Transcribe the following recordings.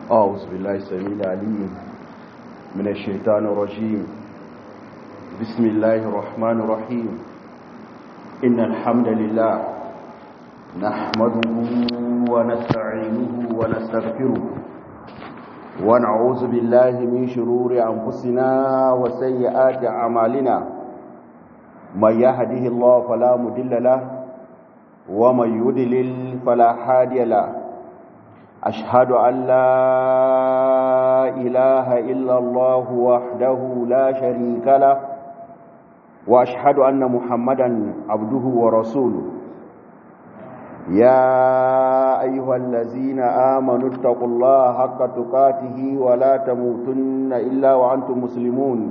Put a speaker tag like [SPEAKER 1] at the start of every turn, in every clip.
[SPEAKER 1] أعوذ بالله السميع العليم من الشيطان الرجيم بسم الله الرحمن الرحيم إن الحمد لله نحمده ونستعينه ونستغفره ونعوذ بالله من شرور أنفسنا وسيئات أعمالنا من يهده الله فلا مضل له ومن يضلل فلا هادي له أشهد أن لا إله إلا الله وحده لا شريك له وأشهد أن محمدا عبده ورسوله يا أيها الذين آمنوا اتقوا الله حق تقاته ولا تموتن إلا وأنتم مسلمون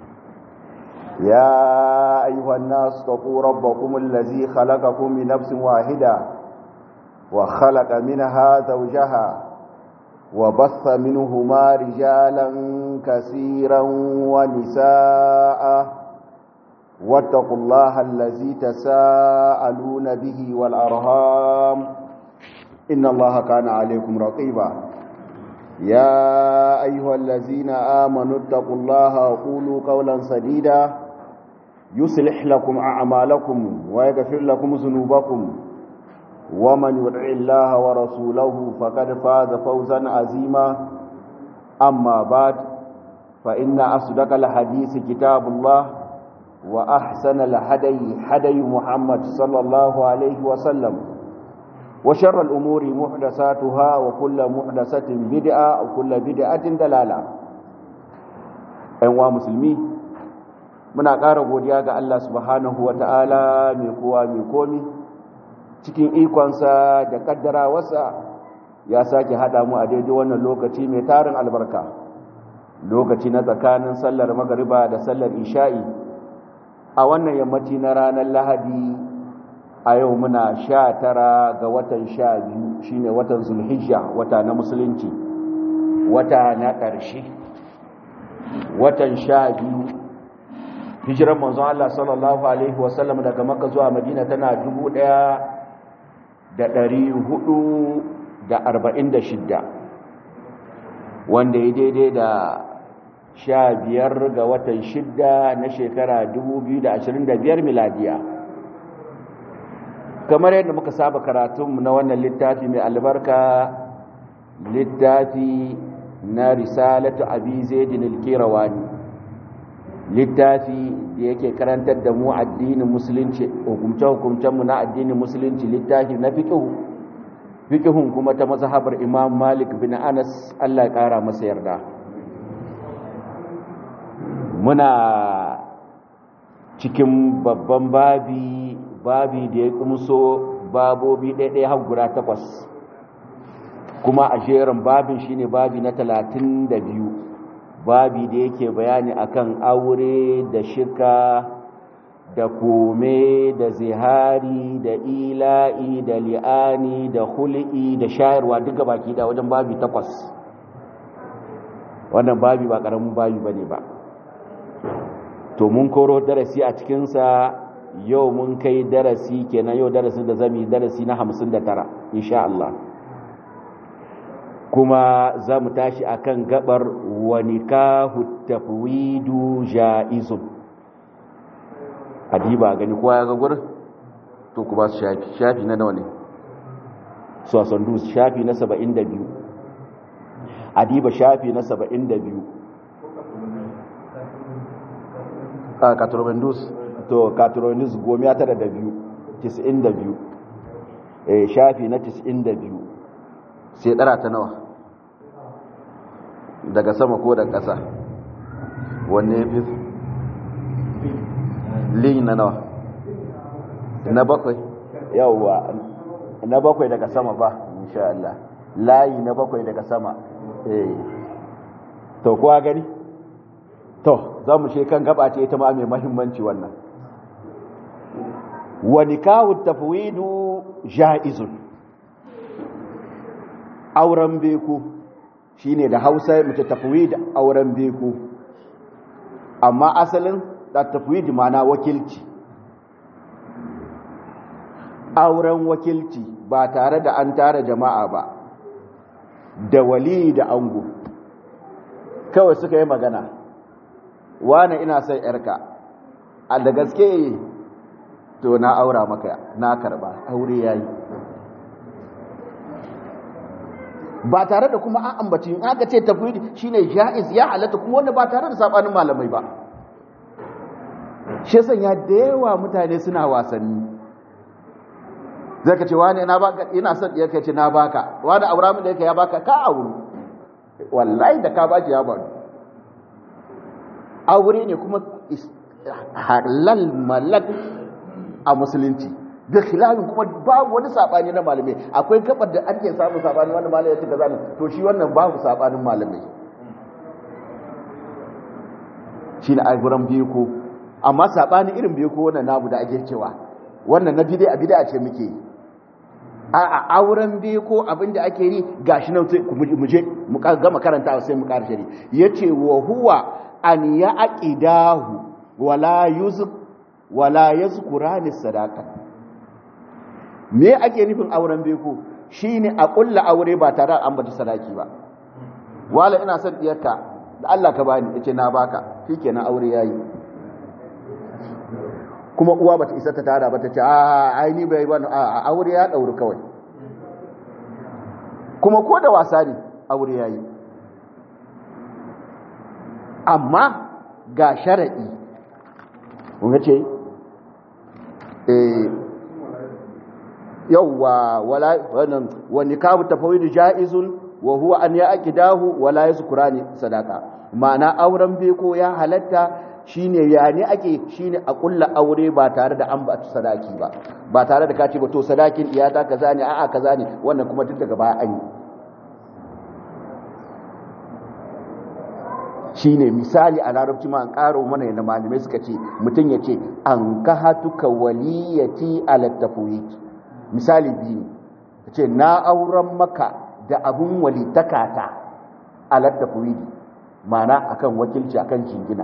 [SPEAKER 1] يا أيها الناس اتقوا ربكم الذي خلقكم من نفس واحدة وخلق منها زوجها وبث منهما رجالا كثيرا ونساء واتقوا الله الذي تساءلون به والأرهام إن الله كان عليكم رقيبا يا أيها الذين آمنوا اتقوا الله وقولوا قولا سديدا يصلح لكم أعمالكم ويغفر لكم ذنوبكم ومن يطع الله ورسوله فقد فاز فوزا عظيما أما بعد فإن أصدق الحديث كتاب الله وأحسن الهدي هدي محمد صلى الله عليه وسلم وشر الأمور محدثاتها وكل محدثة بدعة وكل بدعة دلالة أيها مسلمين muna ƙara godiya ga Allah subhanahu wa ta'ala mai kowa mai komi cikin ikonsa da ƙaddarawarsa ya sake haɗa mu a daidai wannan lokaci mai tarin albarka lokaci na tsakanin sallar magariba da sallar isha'i a wannan yammaci na ranar lahadi a yau muna sha tara ga watan sha biyu shine watan zulhijja wata na musulunci wata na ƙarshe watan sha biyu hijiran manzon Allah sallallahu alaihi wasallam daga Makka zuwa Madina tana 1446 wanda ya daidai da sha biyar ga watan shidda na shekara 2025 miladiya kamar yadda muka saba karatunmu na wannan littafi mai albarka littafi na risalatu abi zaidin al-kirawani littafi da yake karantar da mu addinin musulunci hukumce-hukumcenmu na addinin musulunci littafi na fiƙihu fiƙihun kuma ta mazhabar imam malik bin anas allah ya ƙara masa yarda muna cikin babban babi babi da ya kumso babobi ɗaiɗaya har guda takwas kuma a jerin babin shine babi na talatin da biyu babi da yake bayani akan aure da shirka da kome da zihari da ila'i da li'ani da hul'i da shayarwa duka baki da wajen babi takwas wannan babi ba karamin babi bane ba to mun koro darasi a cikinsa yau mun kai darasi kenan yau darasin da zami darasi na 59 insha Allah kuma za mu tashi a kan gabar wani kahu tafwidu ja'izun adiba gani kowa ya gagur to ku ba su shafi shafi na nawa ne sosandus shafi na 72 adiba shafi na 72 a katurobandus to katurobandus gomiya tara da biyu 92 eh shafi na 92 sai ɗara ta nawa daga sama ko daga ƙasa wanne fi lin na nawa na bakwai yawwa na bakwai daga sama ba insha Allah layi na bakwai daga sama eh to kuwa gani to za mu kan gaba ce ita ma mai mahimmanci wannan wa nikahu tafwidu ja'izun auren beku shine da hausa mace tafwid auren beku amma asalin da tafwid mana wakilci auren wakilci ba tare da an tara jama'a ba da wali da ango kawai suka yi magana wane ina son yarka a da gaske to na aura maka na karba aure yayi ba tare da kuma an ambaci in aka ce tafwidi shine jaiz ya halatta kuma wanda ba tare da sabanin malamai ba shi sanya da yawa mutane suna wasanni zai ka ce wani na baka ina son ya ce na baka wani aura min da yake ya baka ka auru wallahi da ka baki ya bani aure ne kuma halal malak a musulunci da khilafin kuma babu wani sabani na malamai akwai gabar da ake samun sabani wanda malamai ya ce kaza ne to shi wannan babu sabanin malamai shi ne aiguran biyu ko amma sabani irin biyu ko wannan namu da ake cewa wannan na bid'a bid'a ce muke a a auren biyu ko abin da ake yi gashi nan sai mu je mu gama karanta sai mu ƙara shari yace wa huwa an ya aqidahu wala yuzq wala yazkurani sadaka me ake nufin auren beko shine a kulla aure ba tare da ambata sadaki ba wala ina son diyarka da Allah ka bani yace na baka shikenan aure yayi kuma uwa bata isa ta tada ba ta ce a ai ni bai bani a aure ya dauri kawai kuma ko da wasa ne aure yayi amma ga sharadi kun ga ce eh yawwa wala wannan wa nikahu tafawid jaizun wa huwa an yaqidahu wala yazkurani sadaka ma'ana auren beko ya halatta shine ya ne ake shine a kulla aure ba tare da an ba sadaki ba ba tare da kace ba to sadakin iyata kaza ne a'a kaza ne wannan kuma duk daga baya an yi shine misali a larabci ma an karo mana yadda malamai suka ce mutum ya ce an kahatuka waliyati ala tafwid misali biyu ya ce na auren maka da abun walitakata ala tafwid mana akan wakilci akan jingina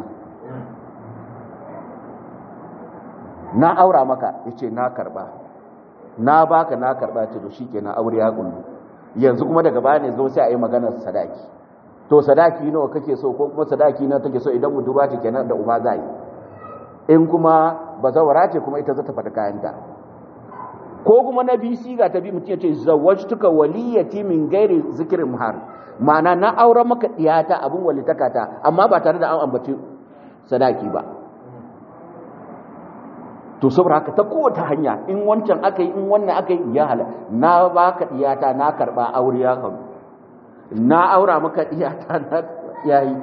[SPEAKER 1] na aura maka ya ce na karba na baka na karba ce to shi kenan aure ya kullu yanzu kuma daga baya ne zo sai a yi maganar sadaki to sadaki nawa kake so ko kuma sadaki na take so idan budurwa ce kenan da uba zai in kuma bazawara ce kuma ita za ta fada kayanta ko kuma na bi siga ta bi mutum ya ce zawajtuka waliyati min gairi zikirin muhar ma'ana na auren maka diyata abin walitakata amma ba tare da an ambaci sadaki ba to saboda haka ta kowace hanya in wancan aka yi in wannan aka yi ya hala na baka diyata na karba aure ya karu na aura maka diyata na yayi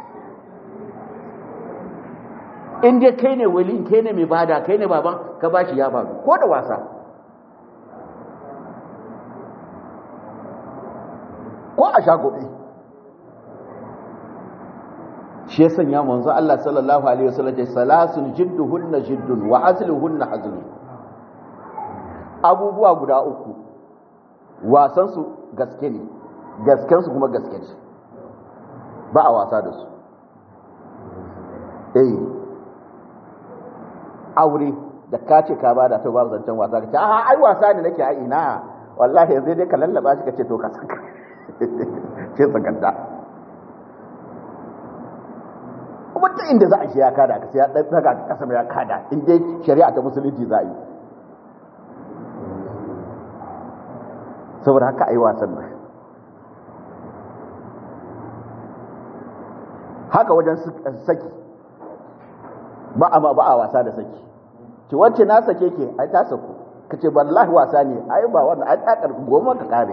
[SPEAKER 1] in dai kai ne wali kai ne mai bada kai ne baban ka bashi ya bada ko da wasa ko a shagobe shi ya sanya manzo Allah sallallahu alaihi wasallam ce salasun jidduhunna jiddun wa azluhunna hazlun abubuwa guda uku wasan su gaske ne gasken su kuma gaske ce ba a wasa da su eh aure da ka ce ka bada ta babu zancen wasa ka ce a ai wasa ne nake a ina wallahi yanzu dai ka lallaba shi ka ce to ka saka ce sakanta kuma ta inda za a shi ya kada ka sai ya daga kasa mai ya kada in dai shari'a ta musulunci za a yi saboda haka a yi wasan nan haka wajen saki ba a ba a wasa da saki ki wacce na sake ke ai ta sako ka ce wallahi wasa ne ai ba wannan ai tsakar goma ka kare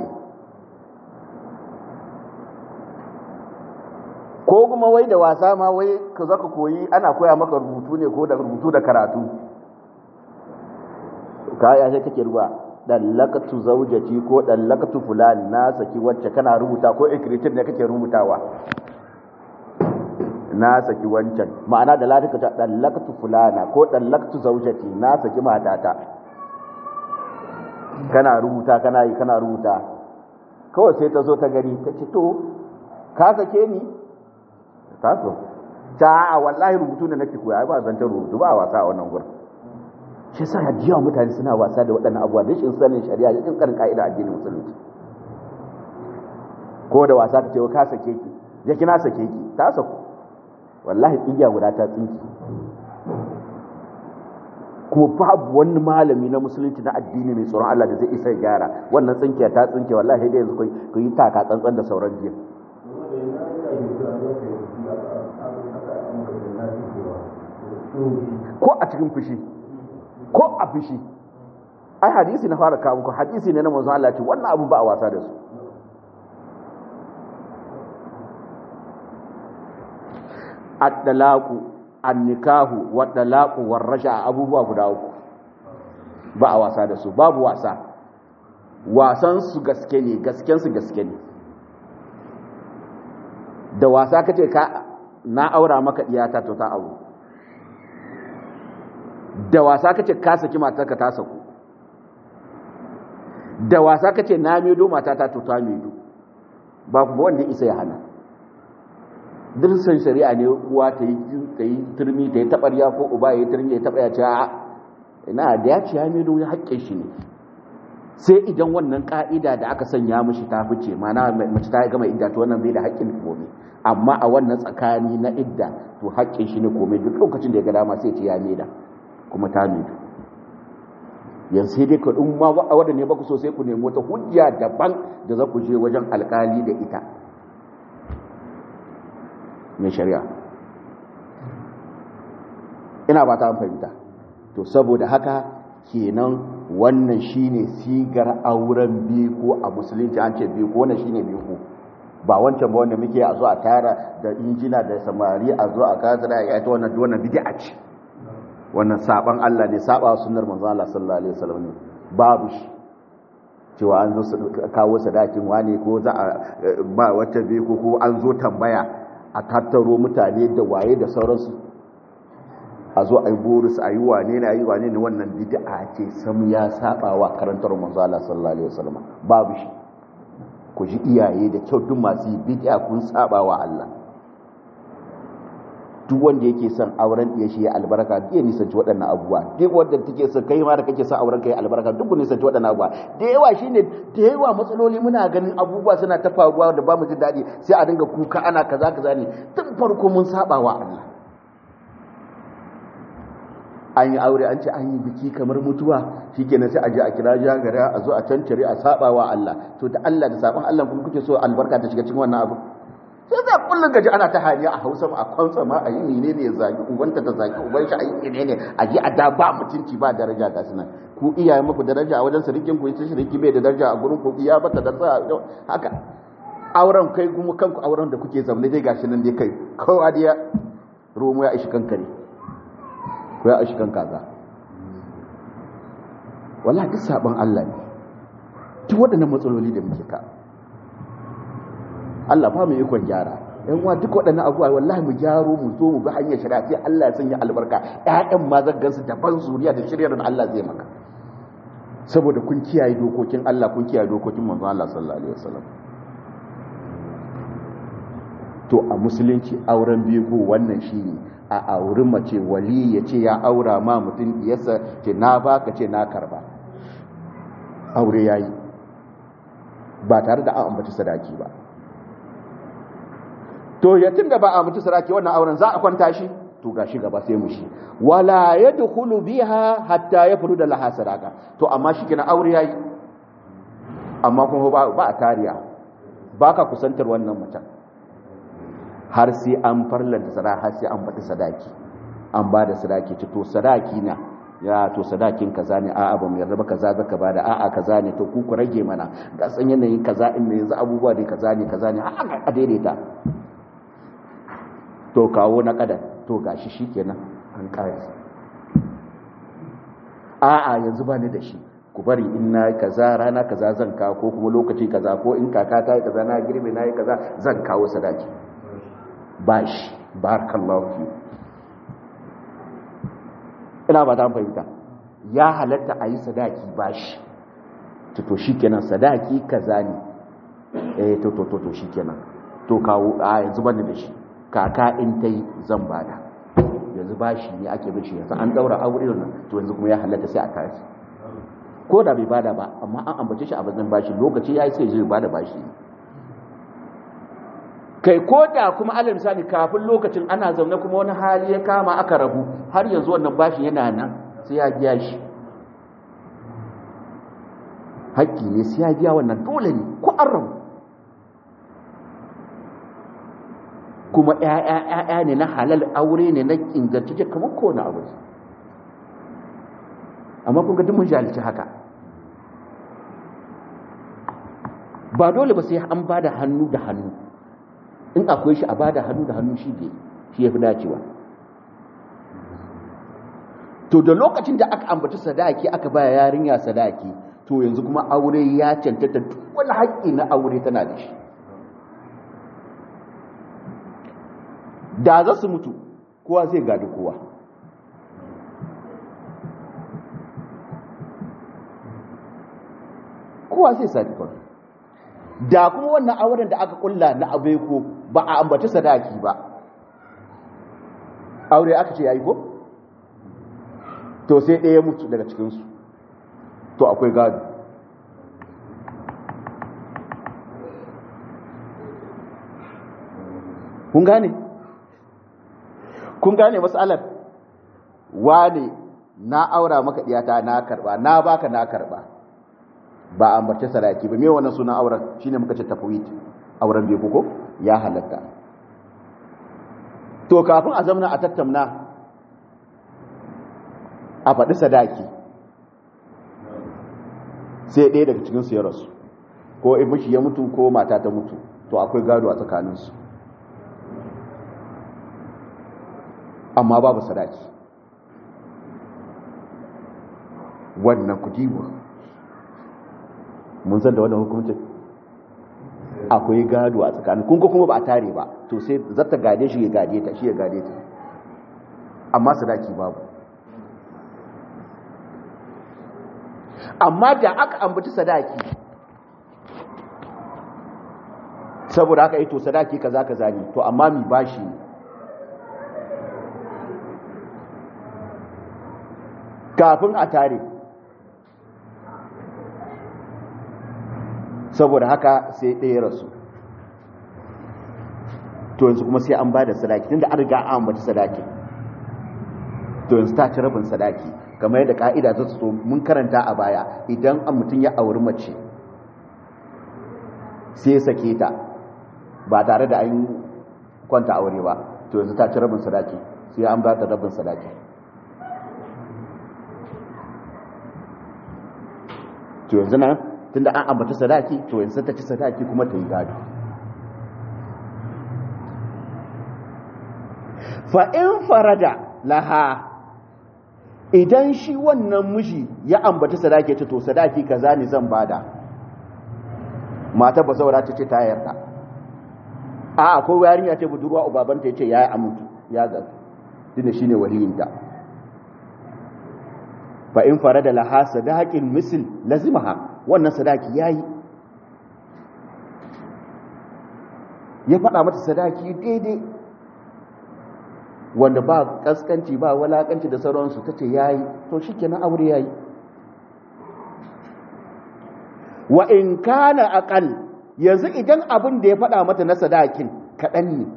[SPEAKER 1] ko kuma wai da wasa ma wai ka zo ka koyi ana koya maka rubutu ne ko da rubutu da karatu kaya sai kake ruwa dallakatu zaujati ko dallakatu fulan na saki wacce kana rubuta ko ikritin ne kake rubutawa na saki wancan ma'ana da ladika ta dallakatu fulana ko dallakatu zaujati na saki matata kana rubuta kana yi kana rubuta kawai sai ta zo ta gani ta ce to ka sake ni ta so ta a wallahi rubutu da nake koya ba zancen rubutu ba wasa a wannan gurin shi yasa hadiyawa mutane suna wasa da waɗannan abubuwa da shi sanin shari'a da karin ka'ida addinin musulunci ko da wasa ka ce ka sake ki ya kina sake ki ta saku wallahi tsigiya guda ta tsinki kuma babu wani malami na musulunci na addini mai tsoron Allah da zai isa gyara wannan tsinkiya ta tsinke wallahi dai yanzu ku yi taka tsantsan da sauran jiya ko a cikin fushi ko a fushi ai hadisi na fara kawo muku hadisi ne na manzon Allah ce wannan abu ba a wasa da su at-talaqu an-nikahu wat-talaqu war-rasha abubuwa guda uku ba a wasa da su babu wasa wasan su gaske ne gasken su gaske ne da wasa kace ka na aura maka iyata to ta aure da wasa kace ka saki matarka ta saku da wasa kace na medo matata to ta medo ba ku wanda isa ya hana dirsan shari'a ne uwa ta yi ta yi turmi ta yi tabarya ko uba ya yi turmi ya taba ya ce a ina da ya ce ya medo ya haƙƙe shi ne sai idan wannan ka'ida da aka sanya mishi ta fice mana mace ta gama idda to wannan bai da haƙƙin komai amma a wannan tsakani na idda to haƙƙin shi ne komai duk lokacin da ya ga dama sai ce ya meda kuma ta medo yanzu sai dai ka ɗin ma wadda ne ba ku so sai ku nemi wata hujja daban da za ku je wajen alkali da ita mai shari'a ina ba ta fahimta to saboda haka kenan wannan shine sigar auren biko a musulunci an ce biko wannan shine biko ba wancan ba wanda muke a zo a tara da injina da samari a zo a kazara ya ta wannan wannan bid'a ce wannan saban Allah ne saba sunnar manzo Allah sallallahu alaihi wasallam ne babu shi cewa an zo kawo sadakin wane ko za a ba wata be ko ko an zo tambaya a tattaro mutane da waye da sauransu a zo a yi boris a yi wane ne a yi wane ne wannan bid'a ce sam ya saba wa karantar manzo Allah sallallahu alaihi wasallam babu shi ku ji iyaye da kyau duk masu yi bid'a kun saba wa Allah duk wanda yake son auren ɗaya shi ya albarka ya nisanci waɗannan abubuwa duk wanda take son kai ma da kake son auren kai albarka duk nisanci waɗannan abubuwa da yawa shine da yawa matsaloli muna ganin abubuwa suna ta faruwa da ba mu jin daɗi sai a dinga kuka ana kaza kaza ne tun farko mun saba wa Allah an yi aure an ce an yi biki kamar mutuwa shikenan sai a je a kira jagara a zo a cancare a saba wa Allah to da Allah da sabon Allah kuma kuke so albarka ta shiga cikin wannan abu sai za kullum gaji ana ta haniya a hausa a kwansa ma a yi mene ne ya zagi ubanta ta zagi uban shi a yi mene ne a ji a da ba mutunci ba daraja ga sunan ku iyaye muku daraja a wajen sirikin ku ita shiriki bai da daraja a gurin ku iya bata da sa haka auren kai kuma kanku auren da kuke zaune dai gashi nan dai kai kowa dai romo ya ishi kankare ko ya ishi kan kaza wallahi duk sabon Allah ne duk waɗannan matsaloli da muke ka Allah ba mu ikon gyara yan uwa duk waɗannan abubuwa wallahi mu gyaro mu zo mu bi hanyar shari'a sai Allah ya sanya albarka ƴaƴan ma zaggan su daban zuriya da shiryar da Allah zai maka saboda kun kiyaye dokokin Allah kun kiyaye dokokin manzo Allah sallallahu alaihi wasallam to a musulunci auren biyu wannan shine a auri mace wali ya ce ya aura ma mutum diyarsa ce na baka ce na karba aure yayi ba tare da an ambaci sadaki ba to yatin da ba a mutu saraki wannan auren za a kwanta shi to gashi gaba sai mu shi wala yadkhulu biha hatta yafruda laha sadaka to amma shi kina aure yayi amma kuma ba ba a tariya baka kusantar wannan mutum har sai an farlanta sadaka har sai an bata sadaki an ba da sadaki to sadaki na ya to sadakin kaza ne a'a ba mu yarda ba kaza zaka bada a'a kaza ne to ku ku rage mana ga san yanayin kaza in yanzu abubuwa ne kaza ne kaza ne a daidaita to kawo na kadan to gashi shikenan an kare a'a yanzu ba ni da shi ku bari in na kaza rana kaza zan kawo ko kuma lokaci kaza ko in kaka ta yi kaza na girbe na yi kaza zan kawo sadaki bashi barakallahu fi ina ba ta fahimta ya halatta a yi sadaki bashi to to shikenan sadaki kaza ne eh to to to to shikenan to kawo a yanzu bani da shi kaka in ta yi zan bada yanzu bashi ne ake bishi yanzu an daura aure nan to yanzu kuma ya halatta sai a tashi ko da bai bada ba amma an ambace shi a bazan bashi lokaci yayi sai zai bada bashi kai ko da kuma alal misali kafin lokacin ana zaune kuma wani hali ya kama aka rabu har yanzu wannan bashin yana nan sai ya biya shi haƙƙi ne sai ya biya wannan dole ne ko an rabu kuma ‘ya'ya ne na halal aure ne na ingantacce kamar kowane abu amma kun ga mun jalici haka ba dole ba sai an ba da hannu da hannu in akwai shi a ba da hannu da hannu shi ne shi ya fi dacewa to da lokacin da aka ambaci sadaki aka baya yarinya sadaki to yanzu kuma aure ya cancanta duk wani haƙƙi na aure tana da shi da za su mutu kowa zai gadi kowa kowa zai sadi kawai da kuma wannan auren da aka kulla na abeko ba a ambaci sadaki ba aure aka ce yayi ko to sai ɗaya mutu daga cikinsu to akwai gado kun gane kun gane matsalar wane na aura maka diyata na karba na baka na karba ba a ambace sadaki ba me wannan sunan auren shine muka ce tafwid auren bai ko ya halatta to kafin a zamana a tattauna a faɗi sadaki sai ɗaya daga cikin su ya rasu ko mishi ya mutu ko mata ta mutu to akwai gado a tsakaninsu amma babu sadaki wannan kudiwa mun san da wannan hukuncin akwai gado a tsakanin kun kuma ba a tare ba to sai zata gade shi ya gade ta shi ya gade ta amma sadaki babu amma da aka ambaci sadaki saboda haka ito sadaki kaza kaza ne to amma mi bashi kafin a tare saboda haka sai ɗaya rasu to yanzu kuma sai an ba da sadaki tunda an riga an ambata sadaki to yanzu ta ci rabin sadaki kamar yadda ka'ida ta so mun karanta a baya idan an mutum ya auri mace sai ya sake ta ba tare da an kwanta aure ba to yanzu ta ci rabin sadaki sai an ba ta rabin sadaki to yanzu nan tunda an ambata sadaki to yanzu ta ci sadaki kuma ta yi gado fa in farada laha idan shi wannan miji ya ambata sadaki ce to sadaki kaza ne zan bada mata ba saura ta ce ta yarda a akwai yarinya ce budurwa ubabanta ya ce ya yi amintu ya ga tunda shine waliyinta fa in farada laha sadaqin misl lazimaha wannan sadaki yayi ya faɗa mata sadaki daidai wanda ba kaskanci ba walakanci da sauransu tace yayi to shikenan aure yayi wa in kana aqal yanzu idan abin da ya faɗa mata na sadakin kaɗan ne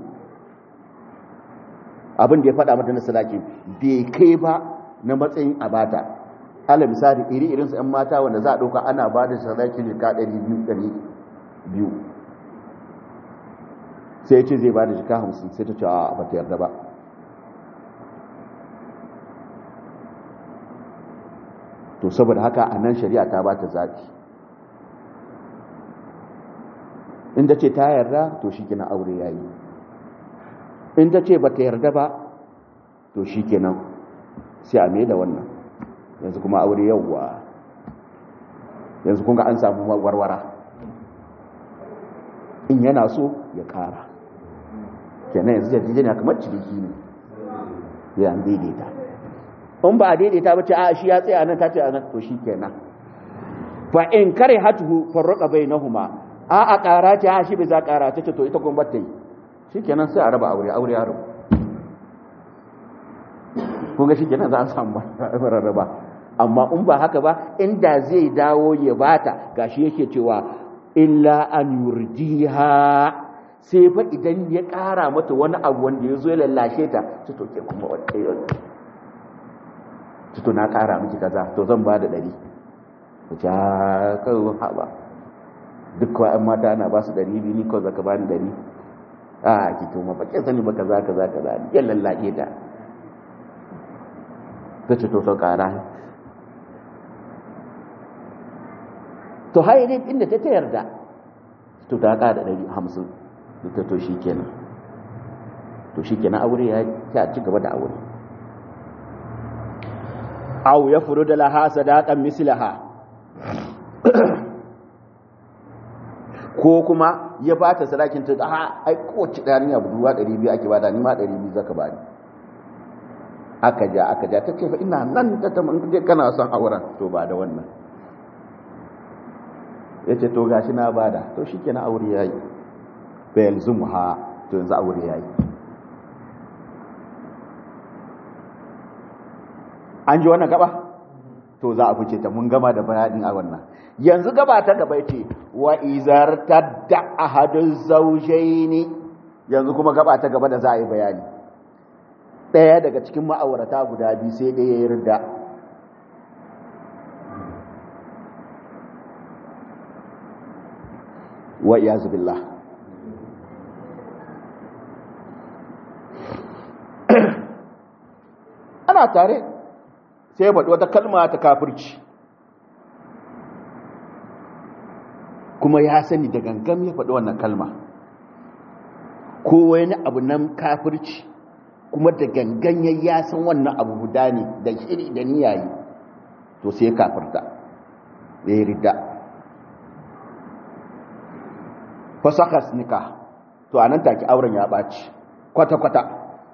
[SPEAKER 1] abin da ya faɗa mata na sadakin bai kai ba na matsayin abata ala misali iri irin su 'yan mata wanda za a ɗauka ana ba da sadaki jika 200 sai ya ce zai ba da jika 50 sai ta ce a ba ta yarda ba to saboda haka a nan shari'a ta ba ta zafi inda ce ta yarda to shi kina aure ya yi inda ce ba ta yarda ba to shi kenan sai a mai da wannan yanzu kuma aure yawwa yanzu kunga an samu warwara in yana so ya kara kenan yanzu yarjejeniya kamar ciniki ne ya daidaita in ba a daidaita ba ce a shi ya tsaye nan ta ce a nan to shi kenan fa in kare hatuhu farraka bai na huma a a kara ce a shi bai za kara ta ce to ita kuma ta yi shi kenan sai a raba aure aure ya rabu kunga shi kenan za a samu rarraba amma in ba haka ba inda zai dawo ya bata gashi yake cewa illa an yurdiha sai fa idan ya ƙara mata wani abu wanda ya zo ya lallashe ta su to ke kuma wata yau su to na ƙara miki kaza to zan ba da ɗari ku ci kawai haɓa duk kawai an mata ana ba su ɗari biyu ni kawai zaka ba ni ɗari a ki to ma bakin sani ba kaza kaza kaza ya lallashe ta ta ce to sau ƙara to haye ne inda ta ta yarda to ta ƙara ɗari hamsin ta to shi kenan to shi kenan aure ya ta ci gaba da aure aw ya furu da laha sadaqan mislaha ko kuma ya ba ta sadakin ta a ai kowace dariya budurwa 200 ake bada ni ma 200 zaka bani aka ja aka ja ta ce fa ina nan ta ta mun kana son auren to ba da wannan yace to gashi na bada to shikenan aure yayi fa yalzumha to yanzu aure yayi an ji wannan gaba to za a fice ta mun gama da bayanin a wannan yanzu gaba ta gaba ce wa izar tadda ahadun zawjaini yanzu kuma gaba ta gaba da za a yi bayani ɗaya daga cikin ma'aurata guda biyu sai ɗaya ya yarda wa iyazu billah ana tare sai ya faɗi wata kalma ta kafirci kuma ya sani da gangam ya faɗi wannan kalma ko wani abu nan kafirci kuma da gangan ya ya san wannan abu guda ne da shiri da niyayi to sai ya kafirta ya yi ridda fasakas nika to a nan take auren ya ɓaci kwata-kwata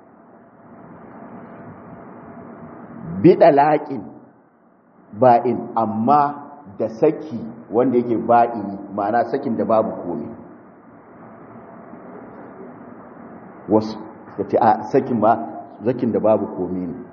[SPEAKER 1] biɗa laƙin ba'in amma da saki wanda yake ba'ini ma'ana sakin da babu komi wasu da ce a sakin ba zakin da babu komi ne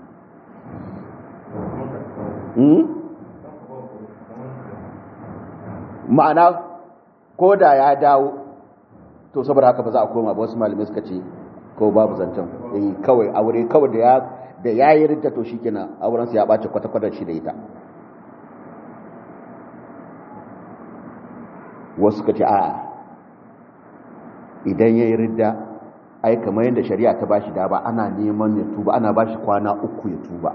[SPEAKER 1] ma'ana ko da ya dawo to saboda haka ba za a koma ba wasu malamai suka ce ko babu zancen kawai aure kawai da ya da ya yi rinta to shi kenan aurensa ya ɓace kwata-kwata shi da ita wasu ka ce a idan ya yi ridda ai kamar yadda shari'a ta bashi da ba ana neman ya tuba ana bashi kwana uku ya tuba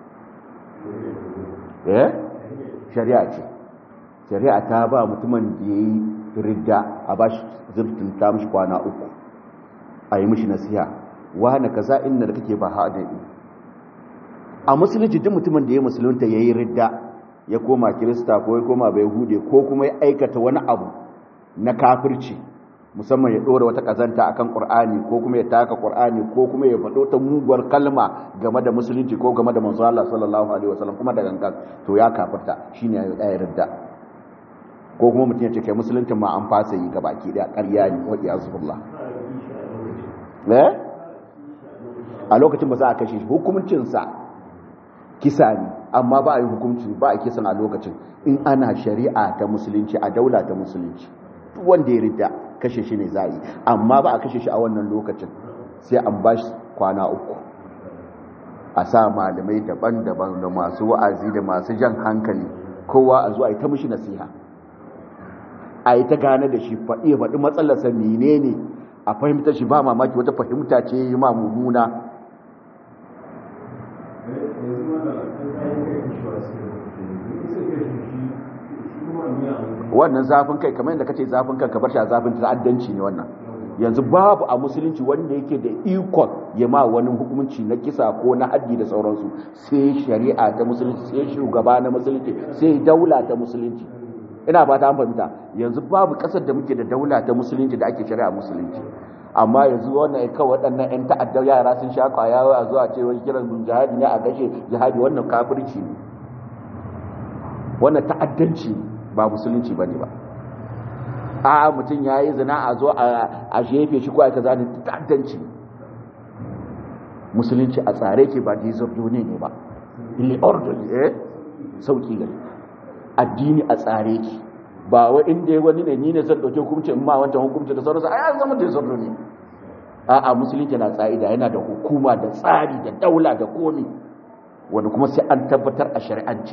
[SPEAKER 1] eh shari'a ce shari'a ta ba mutumin da ya yi ridda a bashi zurtun ta mishi kwana uku a yi mishi nasiha wane kaza inda da kake ba haɗin a musulunci duk mutumin da ya musulunta ya yi ridda ya koma kirista ko ya koma bai hude ko kuma ya aikata wani abu na kafirci musamman ya ɗora wata ƙazanta akan ƙur'ani ko kuma ya taka ƙur'ani ko kuma ya faɗo ta muguwar kalma game da musulunci ko game da manzo Allah sallallahu alaihi wasallam kuma da gangan to ya kafirta shine ya yi ridda ko kuma mutum ya ce kai musulunci ma an fasa yi ga baki da ƙarya ne wa iyazubillah eh a lokacin ba za a kashe shi hukuncinsa kisa ne amma ba a yi hukunci ba a kisan a lokacin in ana shari'a ta musulunci a daula ta musulunci duk wanda ya rida kashe shi ne za a yi amma ba a kashe shi a wannan lokacin sai an ba shi kwana uku a sa malamai daban-daban da masu wa'azi da masu jan hankali kowa a zuwa yi ta mushi nasiha a yi ta gane da shi faɗi faɗi matsalarsa menene a fahimtar shi ba mamaki wata fahimta ce yi ma mummuna wannan zafin kai kamar yadda kace zafin kanka bar shi a zafin ta'addanci ne wannan yanzu babu a musulunci wanda yake da ikon ya ma wani hukunci na kisa ko na haddi da sauransu sai shari'a ta musulunci sai shugaba na musulunci sai daula ta musulunci ina ba ta fahimta yanzu babu kasar da muke da daula ta musulunci da ake shari'a musulunci amma yanzu wannan kawai waɗannan 'yan ta'addar yara sun sha kwaya a zuwa ce wani kiran jihadi ne a gashe jihadi wannan kafirci ne wannan ta'addanci ba musulunci ba ne ba a mutum ya yi zina a zo a shefe shi ko aka zane ta'addanci musulunci a tsare ke ba dizordo ne ba ili ordoli eh sauki gari addini a tsare ki ba wa inda ya wani ne ni ne zan dauke hukunci in ma wancan hukunci da sauransu ai an zama da zarro ne a'a musulunci na tsa'ida yana da hukuma da tsari da daula da komi wanda kuma sai an tabbatar a shari'ance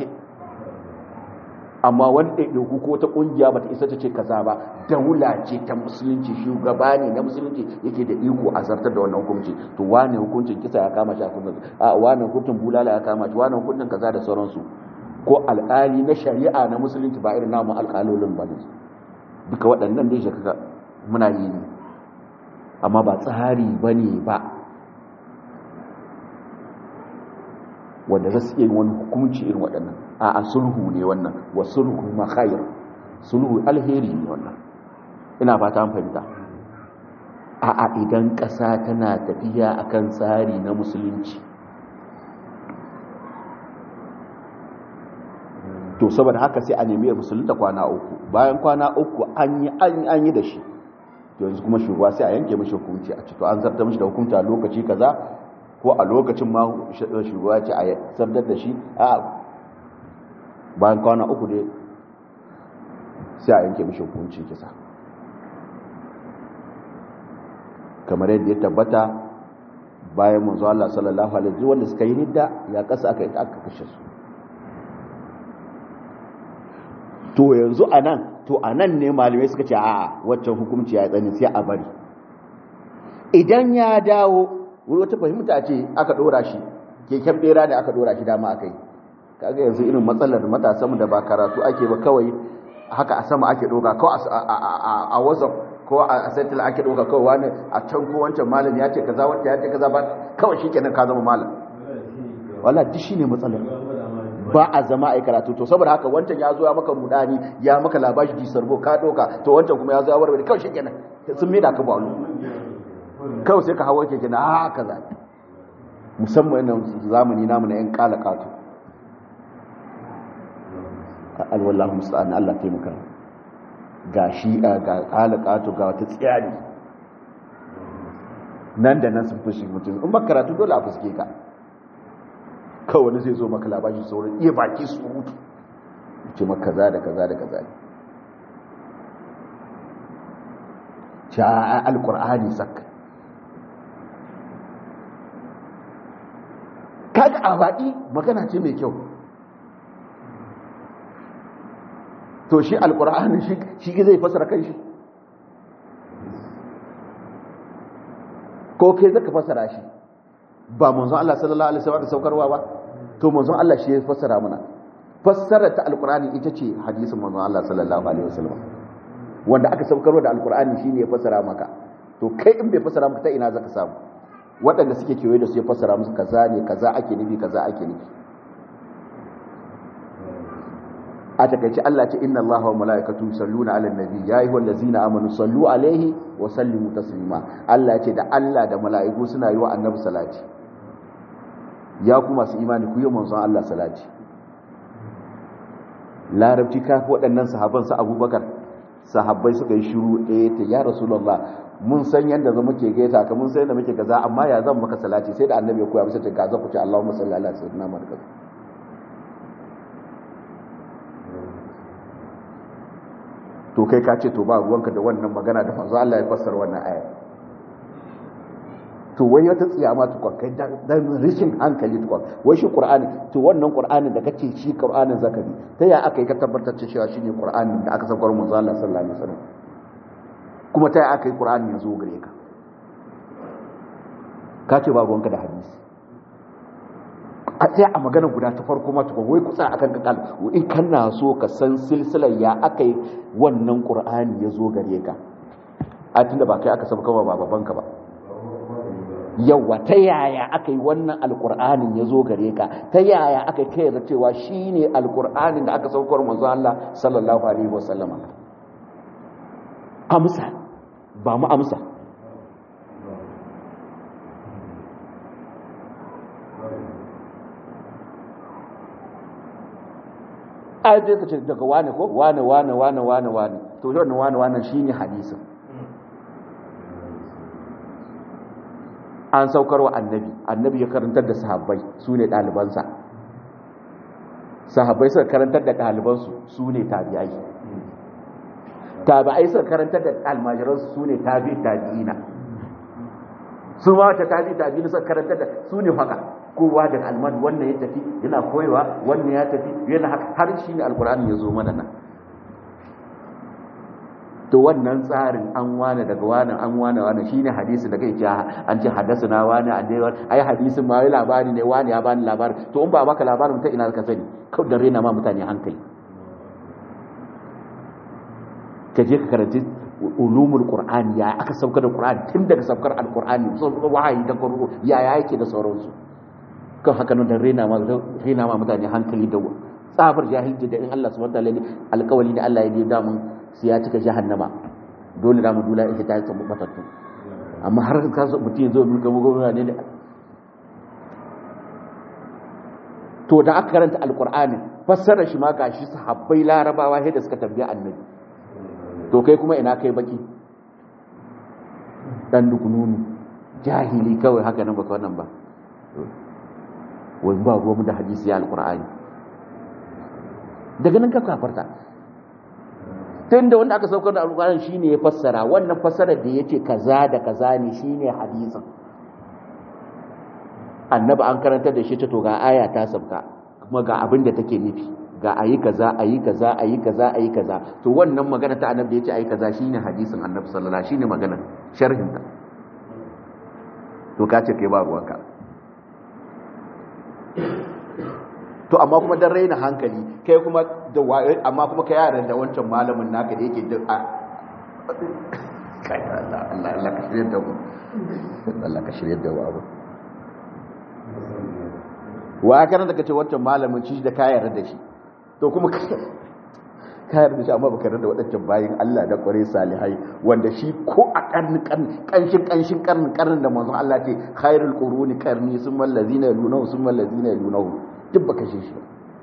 [SPEAKER 1] amma wani ɗaiɗaiku ko ta ƙungiya ba ta isa ta ce kaza ba daula ce ta musulunci shugaba ne na musulunci yake da iko a zartar da wannan hukunci to wane hukuncin kisa ya kama shi a kullum a wane hukuncin bulala ya kama shi wane hukuncin kaza da sauransu ko alƙali na shari'a na musulunci ba irin namu alƙalolin ba ne duka waɗannan dai shakaka muna yi ne amma ba tsari ba ne ba wanda za su iya wani hukunci irin waɗannan a sulhu ne wannan wa sulhu ma khair sulhu alheri ne wannan ina fata an fahimta a a idan ƙasa tana tafiya akan tsari na musulunci to saboda haka sai a nemi musulunta kwana uku bayan kwana uku an yi an yi da shi to yanzu kuma shugaba sai a yanke mashi hukunci a to an zarta mashi da hukunci a lokaci kaza ko a lokacin ma shugaba ce a zartar da shi a bayan kwana uku dai sai a yanke mashi hukunci kisa kamar yadda ya tabbata bayan manzo Allah sallallahu alaihi wasallam wanda suka yi ridda ya kasa aka yi aka kashe su to yanzu anan to anan ne malamai suka ce a'a waccan hukunci ya tsani sai a bari idan ya dawo wani wata fahimta ce aka dora shi keken bera ne aka dora shi dama akai kaga yanzu irin matsalar matasanmu da ba karatu ake ba kawai haka a sama ake doka ko a whatsapp ko a sentinel ake doka kawai wani a can ko wancan malam ya ce kaza wancan ya ce kaza ba kawai shi kenan ka zama malam wala duk shine matsalar ba a zama a karatu to saboda haka wancan ya zo ya maka mudani ya maka labashi ji sarbo ka doka to wancan kuma ya zo ya warware kawai shi kenan sun mai da ka balu kawai sai ka hawa keke na haka za musamman nan zamani namu na yan kala kato alwallahu musta'an Allah taimaka ga shi ga kala kato ga wata tsiyari nan da nan sun fushi mutum in ba karatu dole a fuske ka kawai wani zai zo maka labashi sauran iya baki su mutu ce maka kaza da kaza da kaza ce a alkur'ani sakka kaga a baɗi magana ce mai kyau to shi alkur'ani shi zai fasara kan shi ko kai zaka fasara shi ba manzon Allah sallallahu alaihi wasallam da saukarwa ba to manzon Allah shi ya fassara mana fassara ta alqur'ani ita ce hadisin manzon Allah sallallahu alaihi wasallam wanda aka saukarwa da alqur'ani shine ya fassara maka to kai in bai fassara maka ta ina zaka samu waɗanda suke kewaye da su ya fassara musu kaza ne kaza ake nufi kaza ake nufi a takaice Allah ce inna Allah wa mala'ikatu yusalluna 'alan nabi ya ayyuhal ladzina amanu sallu 'alaihi wa sallimu taslima Allah ya ce da Allah da mala'iku suna yi wa annabi salati ya ku masu imani ku yi manzon Allah salati larabci ka fi waɗannan sahabban su abubakar sahabbai suka yi shiru eh ta ya rasulullah mun san yadda zama ke gaita ka mun san yadda muke gaza amma ya zan maka salati sai da annabi ya koya musu ta gaza ku ce Allahumma salli ala sayyidina Muhammad to kai ka ce to ba ruwanka da wannan magana da manzo Allah ya fassara wannan aya to wai wata tsiyama tukwan kai dan rishin hankali tukwan wai shi qur'ani to wannan qur'anin da kace shi qur'anin zakari ta ya aka yi ka tabbatar cewa shine qur'anin da aka saukar manzo Allah sallallahu alaihi wasallam kuma ta ya aka yi qur'anin ya zo gare ka ka ce ba ruwanka da hadisi a tsaya a magana guda ta farko ma tukun wai kusa akan kakal in kana so ka san silsilar ya aka yi wannan qur'ani ya zo gare ka a tunda ba kai aka sabka ba babanka ba yawa ta yaya aka yi wannan alkur'anin ya zo gare ka ta yaya aka kai da cewa shi ne alkur'anin da aka saukar manzo Allah sallallahu alaihi wasallama amsa ba mu amsa ai dai kace daga wane ko wane wane wane wane wane to wannan wane wane shine hadisin an saukar wa annabi annabi ya karantar da sahabbai su ne ɗalibansa sahabbai suka karantar da ɗalibansu su ne tabi'ai tabi'ai suka karantar da almajiransu su ne tabi tabi'ina su ma ta tabi tabi'ina suka karantar da su ne haka kowa da alman wannan ya tafi yana koyewa wannan ya tafi yana haka har shi ne alkur'ani ya zo mana nan to wannan tsarin an wane daga wani an wane wani shine hadisi da kai ce an ce na wani a dai ai hadisin ma wai labari ne wani ya bani labari to in ba baka labarin ta ina ka sani kawai da rena ma mutane hankali ka je ka karanci ulumul qur'ani ya aka saukar da qur'ani tun daga saukar alqur'ani wahayi da qur'ani ya ya yake da sauransu kan haka nan da rena ma rena ma mutane hankali da tsabar jahilci da in Allah subhanahu wa ta'ala alƙawali da Allah ya yi da mun sai ya cika jahannama dole da mu dula ita ta tsamu batattu amma har ka so mutum ya zo mulka gwamnati ne to da aka karanta alqur'ani fassara shi ma gashi sahabbai larabawa sai da suka tambaya annabi to kai kuma ina kai baki dan dukununu jahili kawai haka nan baka wannan ba wai ba ruwa mu da hadisi ya alqur'ani daga nan ka kafarta tun da wanda aka saukar da alƙur'ani shine ya fassara wannan fassarar da yace kaza da kaza ne shine hadisin annabi an karantar da shi ta to ga aya ta sabka kuma ga abin da take nufi ga ayi kaza ayi kaza ayi kaza ayi kaza to wannan magana ta annabi da yace ayi kaza shine hadisin annabi sallallahu alaihi wasallam shine magana sharhin ta to ka ce kai ba ruwanka to amma kuma dan raina hankali kai kuma da amma kuma kai yaran da wancan malamin naka da yake da kai Allah Allah Allah ka shirye da mu Allah ka shirye da mu abu wa kana da kace wancan malamin shi da kayar da shi to kuma kayar da shi amma baka da wadancan bayin Allah da kware salihai wanda shi ko a karni kanshin kanshin karnin karnin da manzon Allah ce khairul quruni qarni summa allazina yalunahu summa allazina yalunahu duk baka shi shi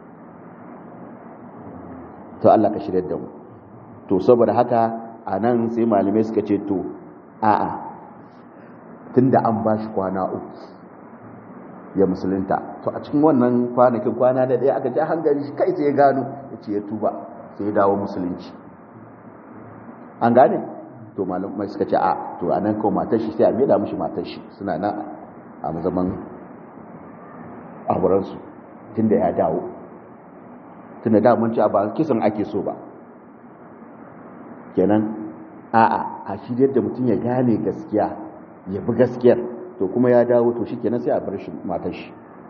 [SPEAKER 1] to Allah ka shirya da mu to saboda haka a nan sai malamai suka ce to a'a tunda an ba shi kwana uku ya musulunta to a cikin wannan kwanakin kwana da ɗaya aka ji hankali shi kai sai ya gano ya ce ya tuba sai ya dawo musulunci an gane to malamai suka ce a to a nan kawo matar shi sai a maida mushi matar shi suna nan a zaman aurensu tunda ya dawo tunda da mun ci ba kisan ake so ba kenan a'a a shi da mutum ya gane gaskiya ya bi gaskiyar to kuma ya dawo to shi kenan sai a bar shi matar shi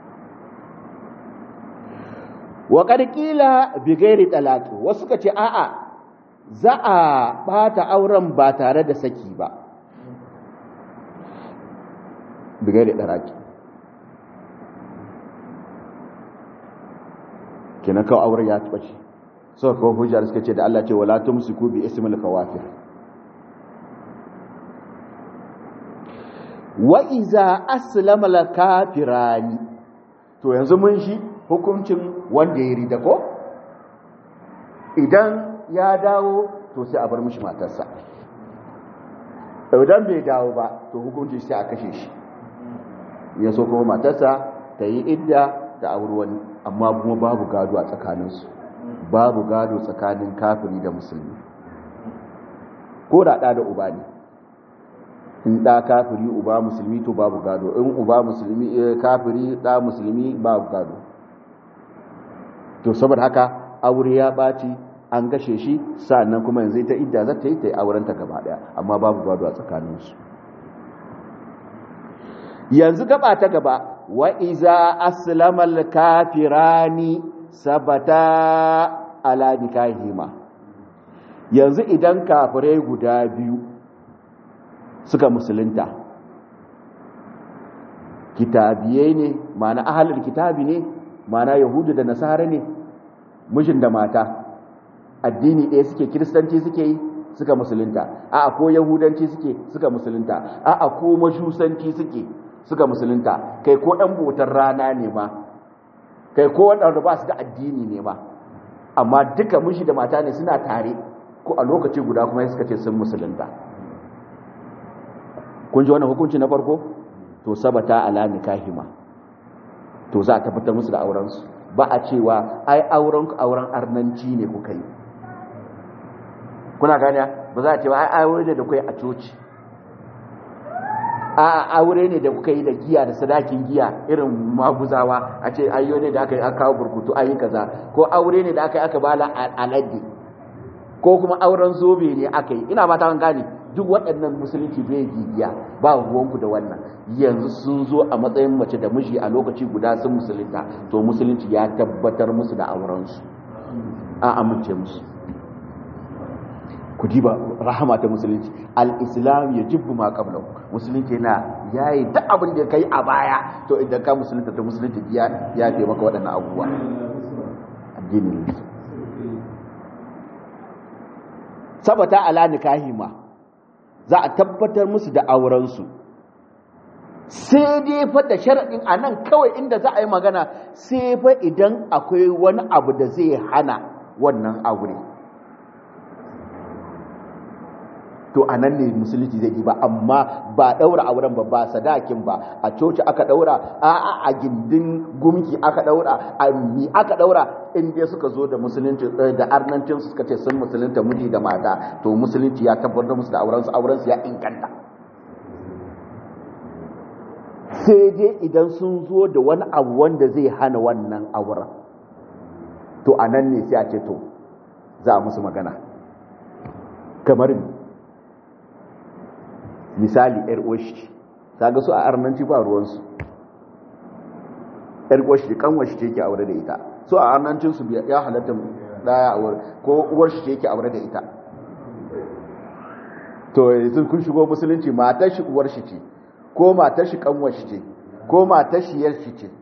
[SPEAKER 1] wa qila bi ghairi talaqi wasu ka ce a'a za a bata auren ba tare da saki ba bi ghairi talaqi kenan kawai auren ya taɓa ce sau kawo hujjar suka ce da Allah ce wala tumsiku bi ismil kawafir wa iza aslama al kafirani to yanzu mun shi hukuncin wanda ya rida ko idan ya dawo to sai a bar mishi matarsa idan bai dawo ba to hukuncin sai a kashe shi ya so kuma matarsa ta yi idda da auri wani amma kuma babu gado a tsakaninsu babu gado tsakanin kafiri da musulmi ko da ɗa da uba ne in ɗa kafiri uba musulmi to babu gado in uba musulmi kafiri ɗa musulmi babu gado to saboda haka aure ya ɓaci an gashe shi sa'annan kuma yanzu ta idda za ta yi ta yi aurenta gaba ɗaya amma babu gado a tsakaninsu yanzu gaba ta gaba wa iza aslamal kafirani sabata ala nikahima yanzu idan kafirai guda biyu suka musulunta kitabiyai ne mana ahalar kitabi ne mana yahudu da nasara ne mijin da mata addini ɗaya suke kiristanci suke yi suka musulunta a'a ko yahudanci suke suka musulunta a'a ko mashusanci suke suka musulunta kai ko ɗan botar rana ne ma kai ko waɗanda ba su da addini ne ma amma duka mushi da mata ne suna tare ko a lokaci guda kuma suka ce sun musulunta kun ji wannan hukunci na farko to sabata ala nikahima to za a tabbatar musu da aurensu ba a cewa ai auren ku auren arnanci ne kuka yi kuna gane ba za a ce ba ai aure ne da kai a coci a aure ne da kuka yi da giya da sadakin giya irin maguzawa a ce ayyo ne da aka yi aka kawo burkutu ayi kaza ko aure ne da aka yi aka bala alade ko kuma auren zobe ne aka yi ina ba ta gane duk waɗannan musulunci bai giya ba ruwanku da wannan yanzu sun zo a matsayin mace da miji a lokaci guda sun musulunta to musulunci ya tabbatar musu da aurensu an amince musu ku diba rahama ta musulunci al-islam ya jibbu ma qabla musulunci yana yayi duk abin da kai a baya to idan ka musulunta to musulunci ya ya fi maka waɗannan abubuwa addinin sabata ala nikahi ma za a tabbatar musu da aurensu sai dai fa da sharaɗin a nan kawai inda za a yi magana sai fa idan akwai wani abu da zai hana wannan aure to a nan ne musulunci zai yi ba amma ba ɗaura auren ba ba sadakin ba a coci aka ɗaura a a gindin gumki aka ɗaura a mi aka ɗaura inda suka zo da musulunci da arnancin suka ce sun musulunta miji da mata to musulunci ya tabbatar musu da aurensu aurensu ya inganta sai dai idan sun zo da wani abu wanda zai hana wannan auren to a nan ne sai a ce to za a musu magana kamar misali yar uwashi ta ga su a arnanci ba ruwansu yar uwashi kan washi ce ke aure da ita so a arnancin su ya halatta daya aure ko uwar shi ce ke aure da ita to yanzu kun shigo musulunci matar shi uwar shi ce ko matar shi kanwar shi ce ko matar shi yar shi ce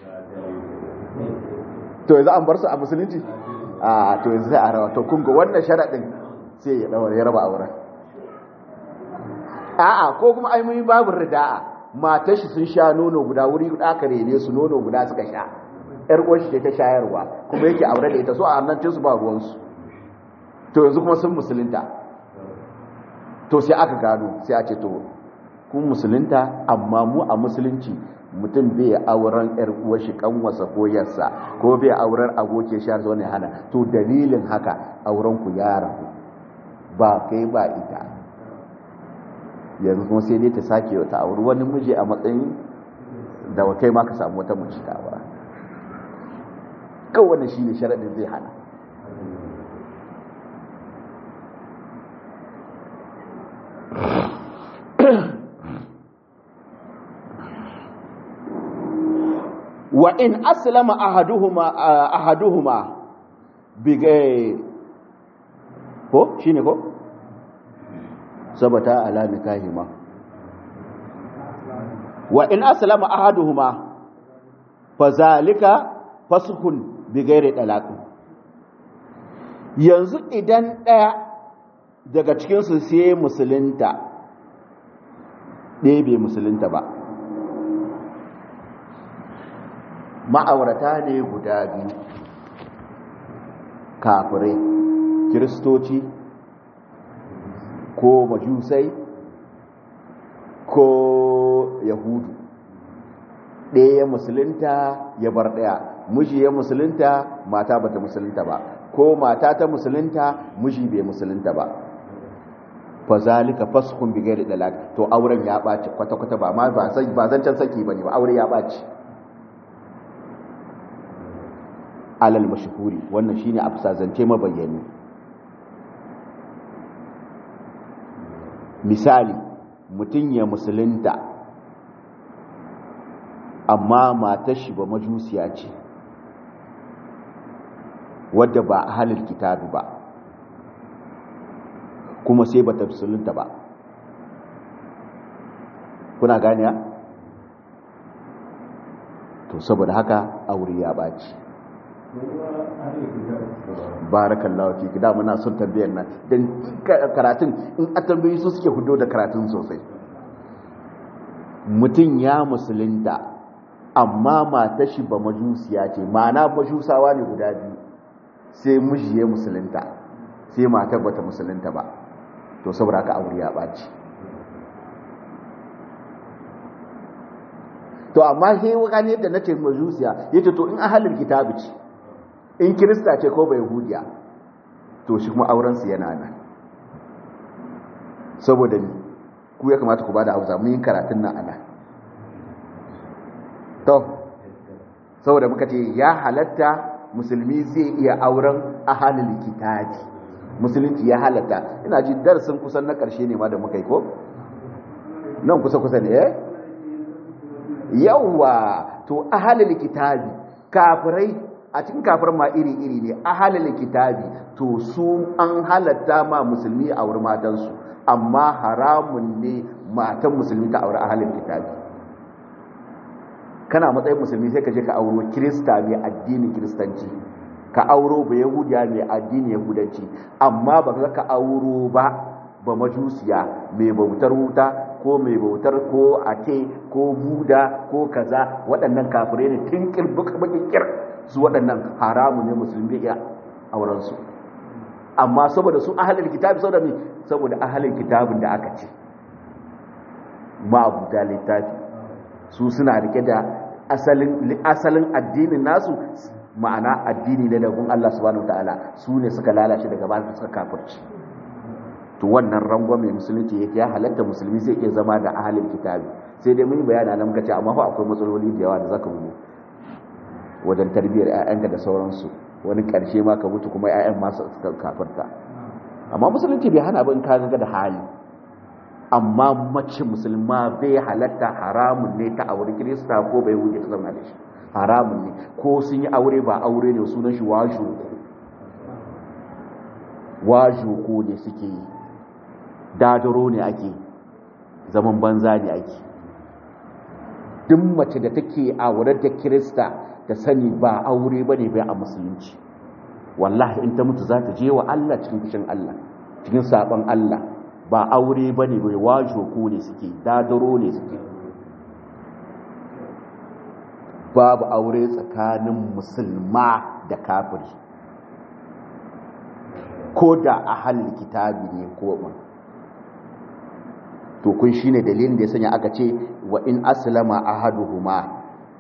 [SPEAKER 1] to yanzu an bar su a musulunci a to yanzu sai a rawa to kun ga wannan sharadin sai ya daura ya raba auren a'a ko kuma ai mun babu rida'a matar shi sun sha nono guda wuri guda aka rene su nono guda suka sha yar uwar shi ta shayarwa kuma yake aure da ita so a nan su ba ruwan su to yanzu kuma sun musulunta to sai aka gano sai a ce to kun musulunta amma mu a musulunci mutum bai auren yar uwar shi kanwasa ko yarsa ko bai auren abokin shi har zo ne hana to dalilin haka auren ku ya rabu ba kai ba ita yanzu kuma sai dai ta sake wata auri wani miji a matsayin da kai ma ka samu wata mace ta aura kawai wannan shine sharadin zai hana wa in aslama ahaduhuma ahaduhuma bigai ko shine ko sabata ala nikahima wa in aslama ahaduhuma fazalika fasukun bighairi talaq yanzu idan daya daga cikin su sai musulunta ɗaya bai musulunta ba ma'aurata ne guda biyu kafirai kiristoci ko majusai ko yahudu ɗaya ya musulunta ya bar ɗaya miji ya musulunta mata bata musulunta ba ko mata ta musulunta miji bai musulunta ba fa zalika faskhun bi ghairi dalak to auren ya ɓaci kwata kwata ba ma ba san ba zancan saki bane ba aure ya ɓaci alal mashhuri wannan shine a zance mabayyani misali mutum ya musulunta amma matar shi ba majusiya ce wadda ba a halin kitabi ba kuma sai ba ta musulunta ba kuna ganiya? to saboda haka aure ya ɓaci barakallahu fi da muna son tambayar nan dan karatun in a tambayi su suke hudo da karatun sosai mutum ya musulunta amma mata shi ba majusiya ce ma'ana majusawa ne guda biyu sai miji ya musulunta sai matar bata musulunta ba to saboda haka aure ya ɓaci to amma sai wani yadda na ce majusiya yace to in ahalin kitabi ce in kirista ce ko bai hudiya to shi kuma aurensu yana nan saboda ni ku ya kamata ku ba da auza mun yi karatun nan ana to saboda muka ce ya halatta musulmi zai iya auren ahalin kitabi musulunci ya halatta ina ji darasin kusan na ƙarshe ne ma da muka yi ko nan kusa-kusa ne eh yawwa to ahalin kitabi kafirai a cikin kafir ma iri-iri ne ahalin kitabi to su an halatta ma musulmi a wurin matansu amma haramun ne matan musulmi ta aure ahalin kitabi kana matsayin musulmi sai ka je ka auro kirista mai addinin kiristanci ka auro ba yahudiya mai addinin yahudanci amma ba za ka auro ba ba majusiya mai bautar wuta ko mai bautar ko ate ko buda ko kaza waɗannan kafirai ne tun kirkir su waɗannan haramu ne musulmi ya auren su amma saboda su ahalin kitabi saboda me saboda ahalin kitabin da aka ce ma abuta littafi su suna rike da asalin asalin addinin nasu ma'ana addini ne daga Allah subhanahu wataala su ne suka lalace daga baya suka kafirci to wannan rangon mai musulunci yake ya halatta musulmi zai iya zama da ahalin kitabi sai dai mun yi bayani nan muka ce amma fa akwai matsaloli da yawa da zaka mu wajen tarbiyyar ƴaƴanka da sauransu wani ƙarshe ma ka mutu kuma ƴaƴan ma su kafirta amma musulunci bai hana abin ka ga da hali amma mace musulma bai halatta haramun ne ta aure kirista ko bai wuce ta zama da shi haramun ne ko sun yi aure ba aure ne sunan shi wajoko wajoko ne suke yi dadaro ne ake zaman banza ne ake duk mace da take aure da kirista ta sani ba aure ba ne bai a musulunci wallahi in ta mutu za ta je wa Allah cikin fushin Allah cikin sabon Allah ba aure ba ne bai wajo ko ne suke dadaro ne suke babu aure tsakanin musulma da kafiri ko da a halin kitabi ne ko ba to kun shine dalilin da ya sanya aka ce wa in aslama ahaduhuma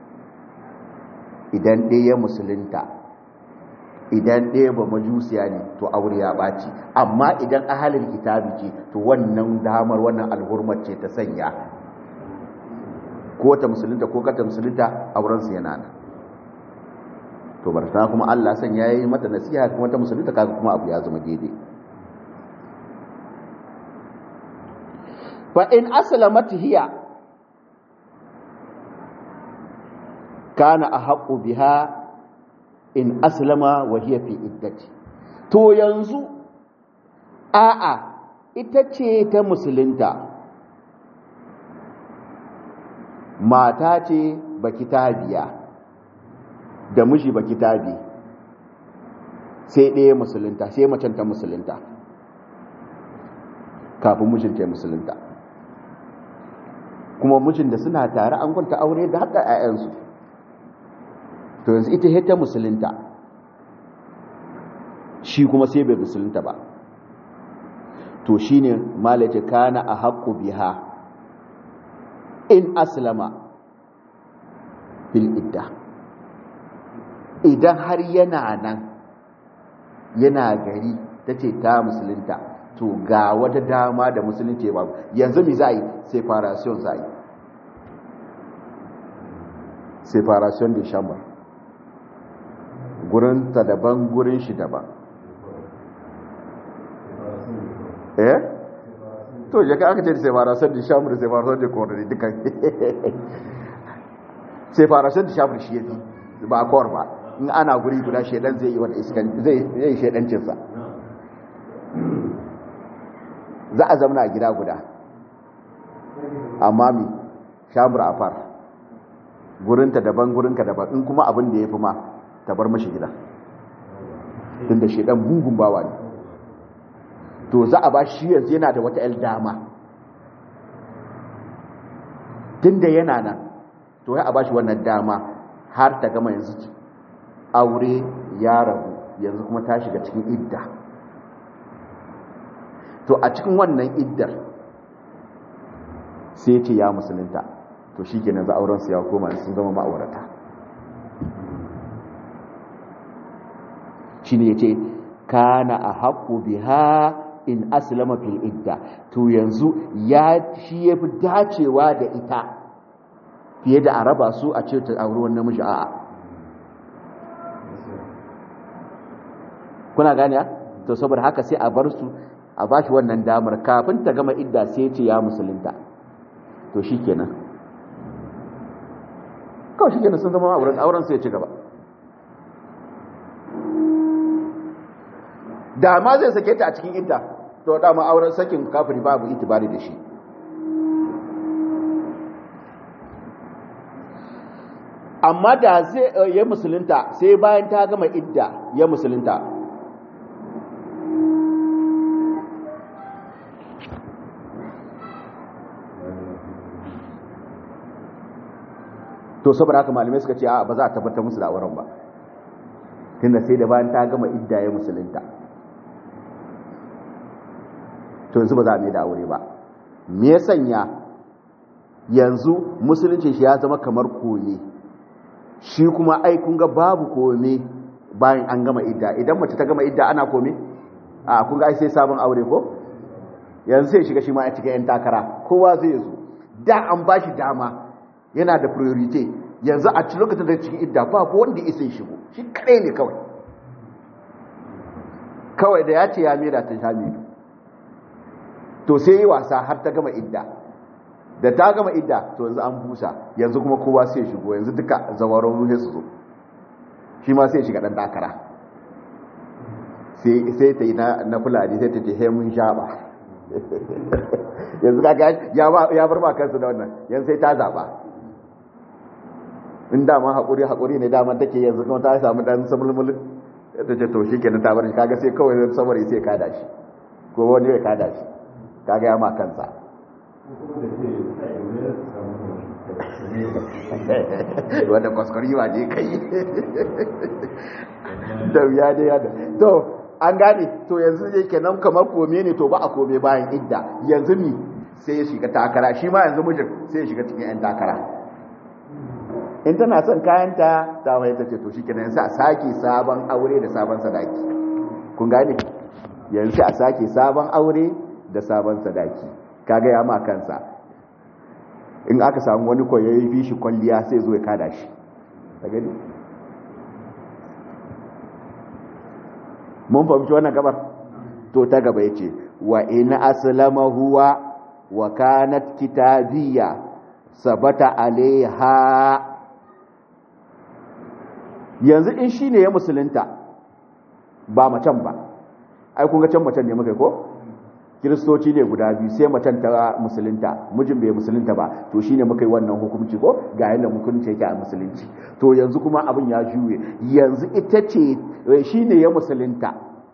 [SPEAKER 1] idan ɗaya musulunta idan ɗaya ba majusiya ne to aure ya ɓaci amma idan ahalin kitabi ce to wannan damar wannan alhurmar ce ta sanya ko ta musulunta ko kata musulunta aurensu yana nan to barta kuma Allah san ya yi mata nasiha kuma ta musulunta kaga kuma abu ya zama daidai fa in aslamat hiya kana ahqqu biha in aslama wa hiya fi iddati to yanzu a'a ita ce ta musulunta mata ce baki tabiya da miji baki tabi sai ɗaya musulunta sai macen ta musulunta kafin mijin ta musulunta kuma mijin da suna tare an kwanta aure da haka 'ya'yansu to yanzu ita ta musulunta shi kuma sai bai musulunta ba to shine malaita kana a haƙƙu biha in aslama fil idda idan har yana nan yana gari ta ce ta musulunta to ga wata dama da musulunci ba yanzu mi za yi separation za yi separation da shambar gurinta daban gurin shi daban eh to ya ka aka ce separation da shambar separation da kordari duka separation da shambar shi yafi ba kawar ba in ana guri guda shedan zai yi wani iskan zai yi shedancinsa za a zamana a gida guda amma mi shambar a far gurinta daban gurinka daban in kuma abin da ya fi ma ta bar mashi gida tun da shedan gungun bawa ne to za a ba shi yanzu yana da wata 'yar dama tun da yana nan to ya a ba shi wannan dama har ta gama yanzu aure ya rabu yanzu kuma ta shiga cikin idda to a cikin wannan iddar sai ce ya musulunta to shi ke nan za aurensu ya koma sun zama ma'aurata shi ne ya ce kana a haƙo biha in aslama fil idda to yanzu ya shi yafi dacewa da ita fiye da a raba su a ce ta auri wani namiji a'a kuna gane to saboda haka sai a bar su a bashi wannan damar kafin ta gama idda sai ce ya musulunta to shikenan kawai shikenan sun zama auren auren sai ya ci gaba da ma zai sake ta a cikin idda to dama auren sakin kafiri babu itibari da shi amma da zai ya musulunta sai bayan ta gama idda ya musulunta to saboda haka malamai suka ce a ba za a tabbatar musu da auren ba tunda sai da bayan ta gama idda ya musulunta to yanzu ba za a mai da aure ba me ya sanya yanzu musulunci shi ya zama kamar koye shi kuma ai kun ga babu kome bayan an gama idda idan mace ta gama idda ana kome a kun ga ai sai sabon aure ko yanzu sai shiga shi ma a cikin yan takara kowa zai zo da an ba shi dama yana da priority yanzu a cikin lokacin da cikin idda ba ko wanda isa shigo shi kadai ne kawai kawai da ya ce ya mera ta shamidu to sai yi wasa har ta gama idda da ta gama idda to yanzu an busa yanzu kuma kowa sai shigo yanzu duka zawaron ruhe su zo shi ma sai shiga dan dakara sai ta yi na fulani sai ta ce he mun sha ba yanzu kaga ya bar ba kansu da wannan yanzu sai ta zaba in dama haƙuri haƙuri ne dama take yanzu kuma ta samu dan samulmulin ta ce to shi kenan ta bar shi kaga sai kawai samari sai kada shi ko wani ya kada shi kaga ya ma kansa wanda kwaskwari wa je kai da ya da ya da to an gane to yanzu ne kenan kamar kome ne to ba a kome bayan idda yanzu ni sai ya shiga takara shi ma yanzu mijin sai ya shiga cikin 'yan takara in tana son kayanta ta mai ta ce to shi kenan yanzu a sake sabon aure da sabon sadaki kun gane yanzu a sake sabon aure da sabon sadaki kaga ya ma kansa in aka samu wani koyayi fi shi kwalliya sai zo ya kada shi ta gani mun fahimci wannan gabar to ta gaba ya ce wa ina aslama huwa wa kanat kitabiyya sabata alaiha yanzu in shi ne ya musulunta ba macen ba ai kun ga can macen ne muka ko kiristoci ne guda biyu sai macen ta musulunta mijin bai musulunta ba to shine muka yi wannan hukunci ko ga yadda hukunci yake a musulunci to yanzu kuma abin ya juye yanzu ita ce shine ya musulunta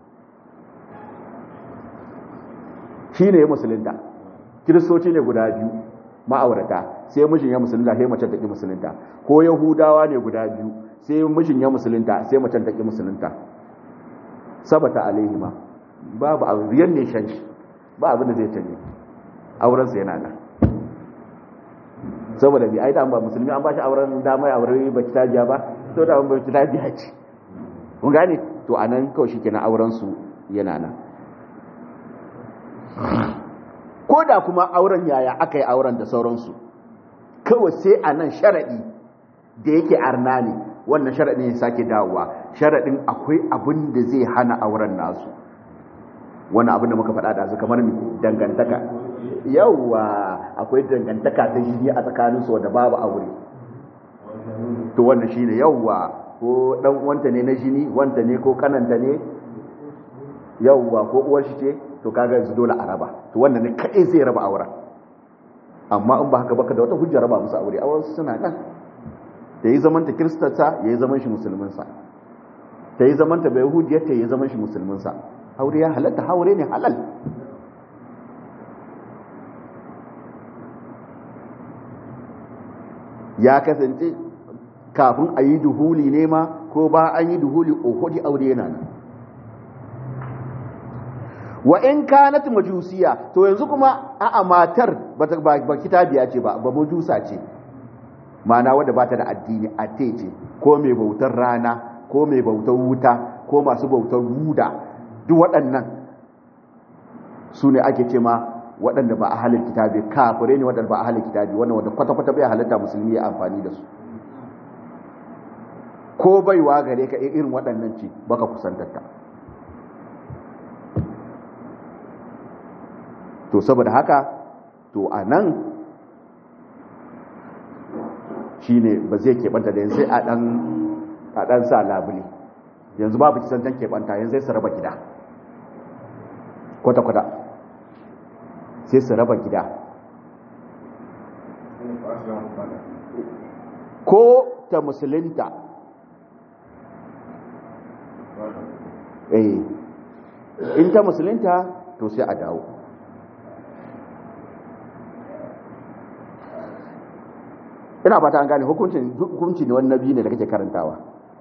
[SPEAKER 1] shine ya musulunta kiristoci ne guda biyu ma'aurata sai mijin ya musulunta sai macen ta ki musulunta ko yahudawa ne guda biyu sai mijin ya musulunta sai macen ta ki musulunta sabata alaihima babu abu riyan ne shan shi ba abin da zai canje aurensa yana nan saboda bi ai da ba musulmi an ba shi auren dama ya aure ba ki tajiya ba to da ba ki tajiya ce kun gane to anan kawai shikenan auren su yana nan ko da kuma auren yaya aka yi auren da sauransu kawai sai a nan sharaɗi da yake arna ne wannan sharaɗin ya sake dawowa sharaɗin akwai abin da zai hana auren nasu wani abin da muka faɗa da su kamar mi dangantaka yauwa akwai dangantaka ta jini a tsakaninsu wadda babu aure to wannan shi ne yauwa ko ɗan wanta ne na jini wanta ne ko kananta ne yauwa ko uwar shi ce to kaga yanzu dole a raba to wannan ne kaɗai zai raba auren amma in ba haka baka da wata hujja raba musu aure auren suna nan da yi zamanta kiristata ya yi zaman shi musulminsa ta yi zamanta bai hujjiyarta ya yi zaman shi musulminsa aure ya halatta haure ne halal ya kasance kafin a yi duhuli ne ma ko ba an yi duhuli ohudi aure yana nan wa in kanat majusiya to yanzu kuma a'a matar ba kitabiya ce ba ba majusa ce mana wadda ba ta da addini a ce ko mai bautar rana ko mai bautar wuta ko masu bautar buda duk waɗannan su ne ake ce ma waɗanda ba a halin kitabi kafirai ne waɗanda ba a halin kitabi wannan wanda kwata-kwata bai halitta musulmi ya amfani da su ko baiwa gare ka irin waɗannan ce baka kusantarta to saboda haka to a nan shi ne ba zai keɓanta da yanzu a ɗan sa labule yanzu babu kisantan keɓanta yanzu sai su raba gida kwata-kwata sai su raba gida ko ta musulunta eh in ta musulunta to sai a dawo ina ba ta an gane hukuncin hukunci ne wannan biyu ne da kake karantawa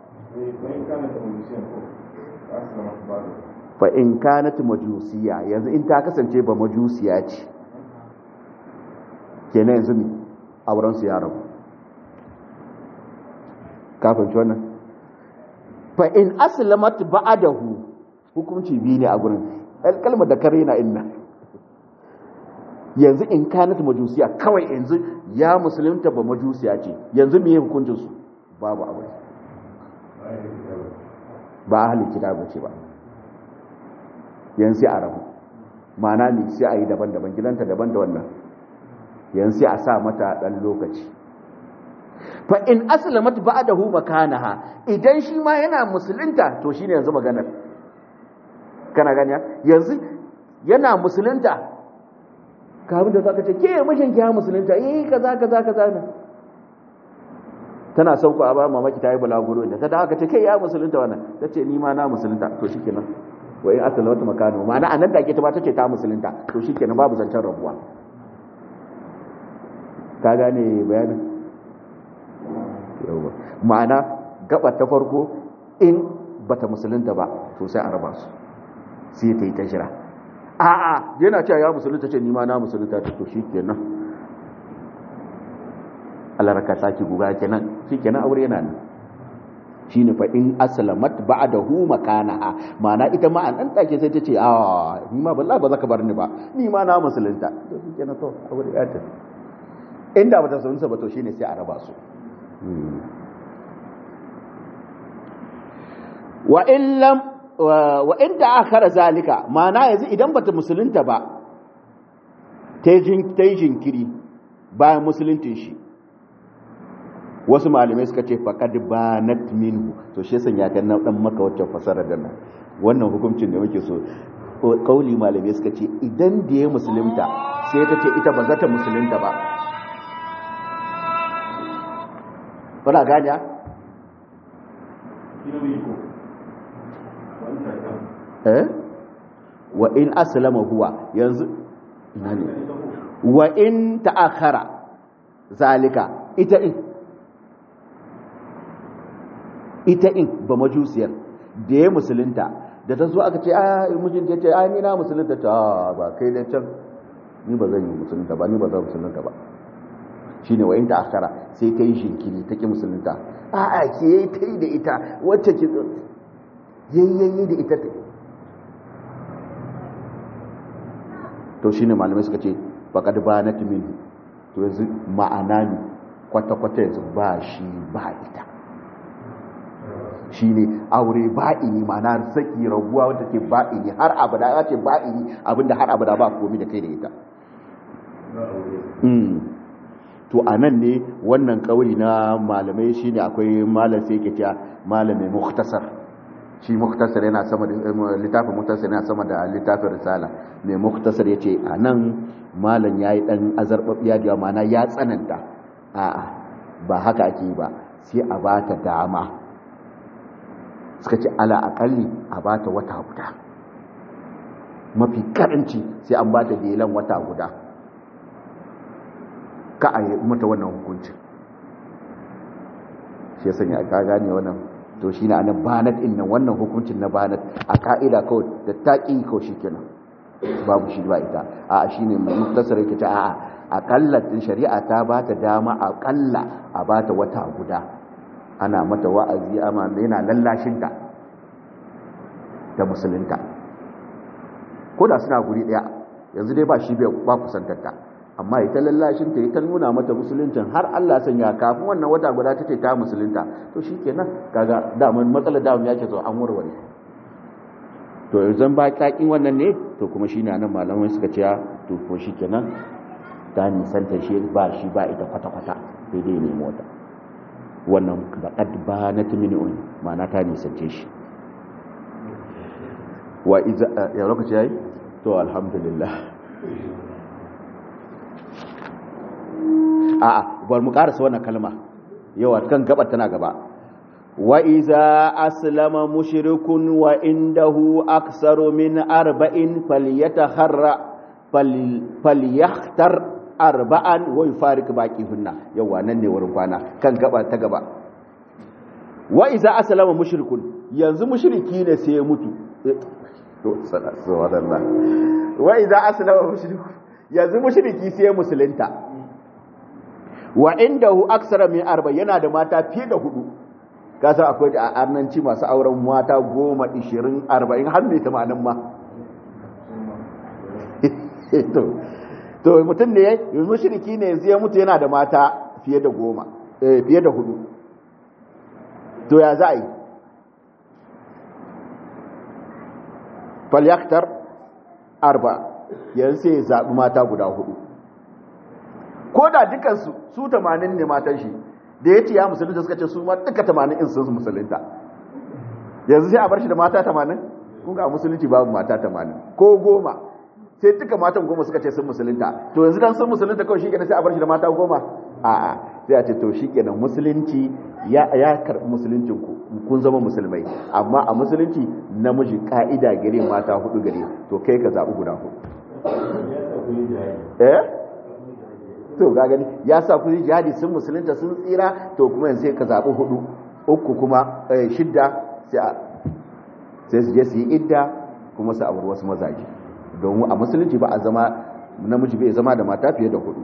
[SPEAKER 1] fa in kanat majusiya yanzu in ta kasance ba majusiya ce kenan yanzu ne auren su ya rabu kafin wannan fa in aslamat ba'dahu hukunci biyu ne a gurin kalmar da kare na inna yanzu in kanat majusiya kawai yanzu ya musulunta ba majusiya ce yanzu me hukuncin su babu abu ba ahli kitabu ce ba yanzu sai a rabu ma'ana ne sai a yi daban-daban gidanta daban da wannan yanzu sai a sa mata dan lokaci fa in aslamat ba'dahu makanaha idan shi ma yana musulunta to shine yanzu maganar kana gani yanzu yana musulunta kafin da zaka ce ke mijin ki musulunta eh kaza kaza kaza ne tana son ku a ba mamaki ta yi bulaguro da ta da aka ce kai ya musulunta wannan ta ce ni ma na musulunta to shikenan wa in asala wata makano ma'ana anan da ke ta ba ta ce ta musulunta to shikenan babu zancen rabuwa ka gane bayanin yawa ma'ana gabar ta farko in bata musulunta ba to sai a raba su sai ta yi ta jira a'a yana cewa ya musulunta ce ni ma na musulunta ta to shikenan Allah raka saki guga kenan shikenan aure yana nan shine fa in aslamat ba'dahu makanaha ma'ana ita ma an dan take sai ta ce a ni ma wallahi ba za ka bar ni ba ni ma na musulunta to shikenan to aure ya ta inda bata sunsa ba to shine sai a raba su wa in lam wa in da akhara zalika ma'ana yanzu idan bata musulunta ba ta yi jinkiri bayan musuluntin shi wasu malamai suka ce faqad banat minhu to shi yasa ya ga dan maka wacce fasara da nan wannan hukuncin da muke so kauli malamai suka ce idan da ya musulunta sai ta ce ita ba za ta musulunta ba kuna ganya eh wa in aslama huwa yanzu ina ne wa in ta'akhara zalika ita in ita in ba majusiyar da ya musulunta da ta zo aka ce a mijinta ya ce a ni na musulunta ta ba kai da can ni ba zan yi musulunta ba ni ba zan musulunta ba shi ne wa'in ta akara sai ta yi shinkiri ta ki musulunta a a ke yi ta yi da ita wacce ki yayyayi da ita ta to shi ne malamai suka ce faƙad ba na timini to yanzu ma'ana ne kwata-kwata yanzu ba shi ba ita shi ne aure ba'ini ma'ana saki rabuwa wadda ke ba'ini har abada ya ce ba'ini abinda har abada ba komi da kai da ita to a nan ne wannan kauli na malamai shi ne akwai malam sai ke cewa malamai muktasar shi muktasar yana sama da littafin muktasar yana sama da littafin risala mai muktasar ya ce a nan malam ya yi ɗan azarɓaɓɓiya da mana ya tsananta a'a ba haka ake yi ba sai a ba ta dama suka ce ala akalli a ba ta wata guda mafi karanci sai an ba ta delan wata guda ka a yi mata wannan hukuncin shi ya sanya ka gane wannan to shi na anan banat in nan wannan hukuncin na banat a ka'ida kawai da taƙi kawai shi kenan babu shi ba ita a shi ne mai muktasar yake ta a akalla shari'a ta ba ta dama akalla a ba ta wata guda ana mata wa'azi amma yana lallashinta da musulunta ko da suna guri daya yanzu dai ba shi ba kusantarta amma ita lallashin ta ita nuna mata musuluncin har Allah sanya kafin wannan wata guda ta ce ta musulunta to shikenan kaga daman matsalar damun yake zo an warware to yanzu ba kakin wannan ne to kuma shi na nan malamai suka ce to ko shikenan ta nisanta shi ba shi ba ita kwata-kwata sai dai nemo wata wannan baƙad ba na timini'un ma'ana ta nisance shi wa iza ya lokaci yayi to alhamdulillah a'a bar mu karasa wannan kalma yawa kan gabar tana gaba wa iza aslama mushrikun wa indahu aktsaru min arba'in falyataharra falyakhtar arba'an wa yufariq baqihunna yawa nan ne wurin kwana kan gaba ta gaba wa iza aslama mushrikun yanzu mushriki ne sai ya mutu to subhanallah wa idza aslama mushriku yanzu mushriki sai musulunta wa indahu aksara min arba yana da mata fiye da hudu kasa akwai a arnanci masu auren mata goma ishirin arba'in har mai tamanin ma to to mutum ne yanzu mushriki ne yanzu ya mutu yana da mata fiye da goma fiye da hudu to ya za a yi falyaktar arba yanzu sai ya zaɓi mata guda hudu ko da dukansu su tamanin ne matan shi da ya ce ya musulunta suka ce su ma duka tamanin in sun musulunta yanzu sai a bar shi da mata tamanin kun ga musulunci babu mata tamanin ko goma sai duka matan goma suka ce sun musulunta to yanzu dan sun musulunta kawai shi kenan sai a bar shi da mata goma a'a sai a ce to shi kenan musulunci ya ya karbi musuluncin ku kun zama musulmai amma a musulunci namiji ka'ida gare mata hudu gare to kai ka zabi guda hudu eh to ga gani ya sa ku jihadi sun musulunta sun tsira to kuma yanzu sai ka zabi hudu uku kuma shidda sai sai su je su yi idda kuma su auri wasu mazaje domin a musulunci ba a zama namiji bai zama da mata fiye da hudu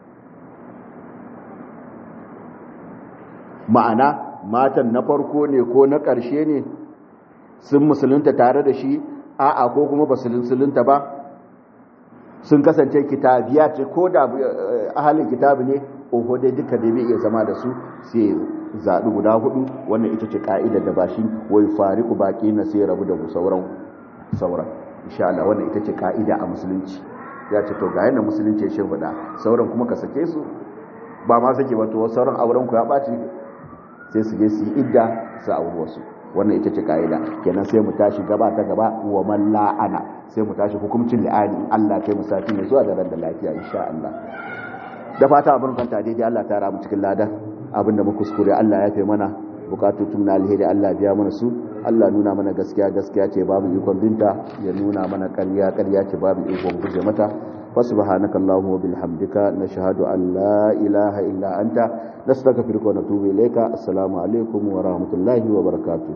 [SPEAKER 1] ma'ana matan na farko ne ko na ƙarshe ne sun musulunta tare da shi a'a ko kuma ba musulunta ba sun kasance kitabiya ce ko da ahalin kitabi ne oho dai duka da bai iya zama da su sai zaɓi guda hudu wannan ita ce ka'idar da ba shi wai fariku baki na sai rabu da sauran sauran insha Allah wannan ita ce ka'ida a musulunci ya ce to ga yana musulunci shi huda sauran kuma ka sake su ba ma sake ba to sauran auren ku ya ɓaci sai su je su yi idda su auri wasu wannan ita ce ka'ida kenan sai mu tashi gaba ta gaba wa man la'ana sai mu tashi hukuncin li'ani Allah kai mu sati ne zuwa da ran da lafiya insha Allah da fata abin kanta daidai Allah ta ramu cikin ladan abin da mu kuskure Allah ya fi mana bukatutun na alheri Allah biya mana su Allah nuna mana gaskiya gaskiya ce babu ikon binta ya nuna mana ƙarya ƙarya ce babu ikon guje mata فسبحانك اللهم وبحمدك نشهد أن لا إله إلا أنت نستغفرك ونتوب إليك السلام عليكم ورحمة الله وبركاته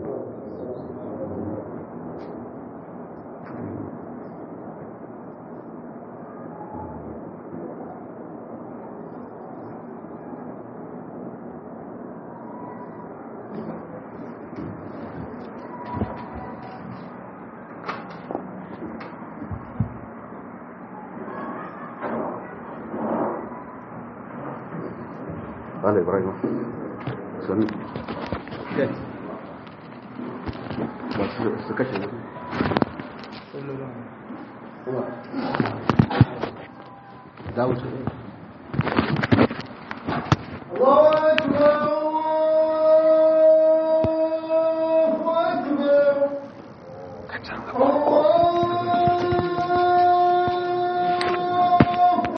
[SPEAKER 1] قال إبراهيم سن su kashe ne za wuce
[SPEAKER 2] الله أكبر الله أكبر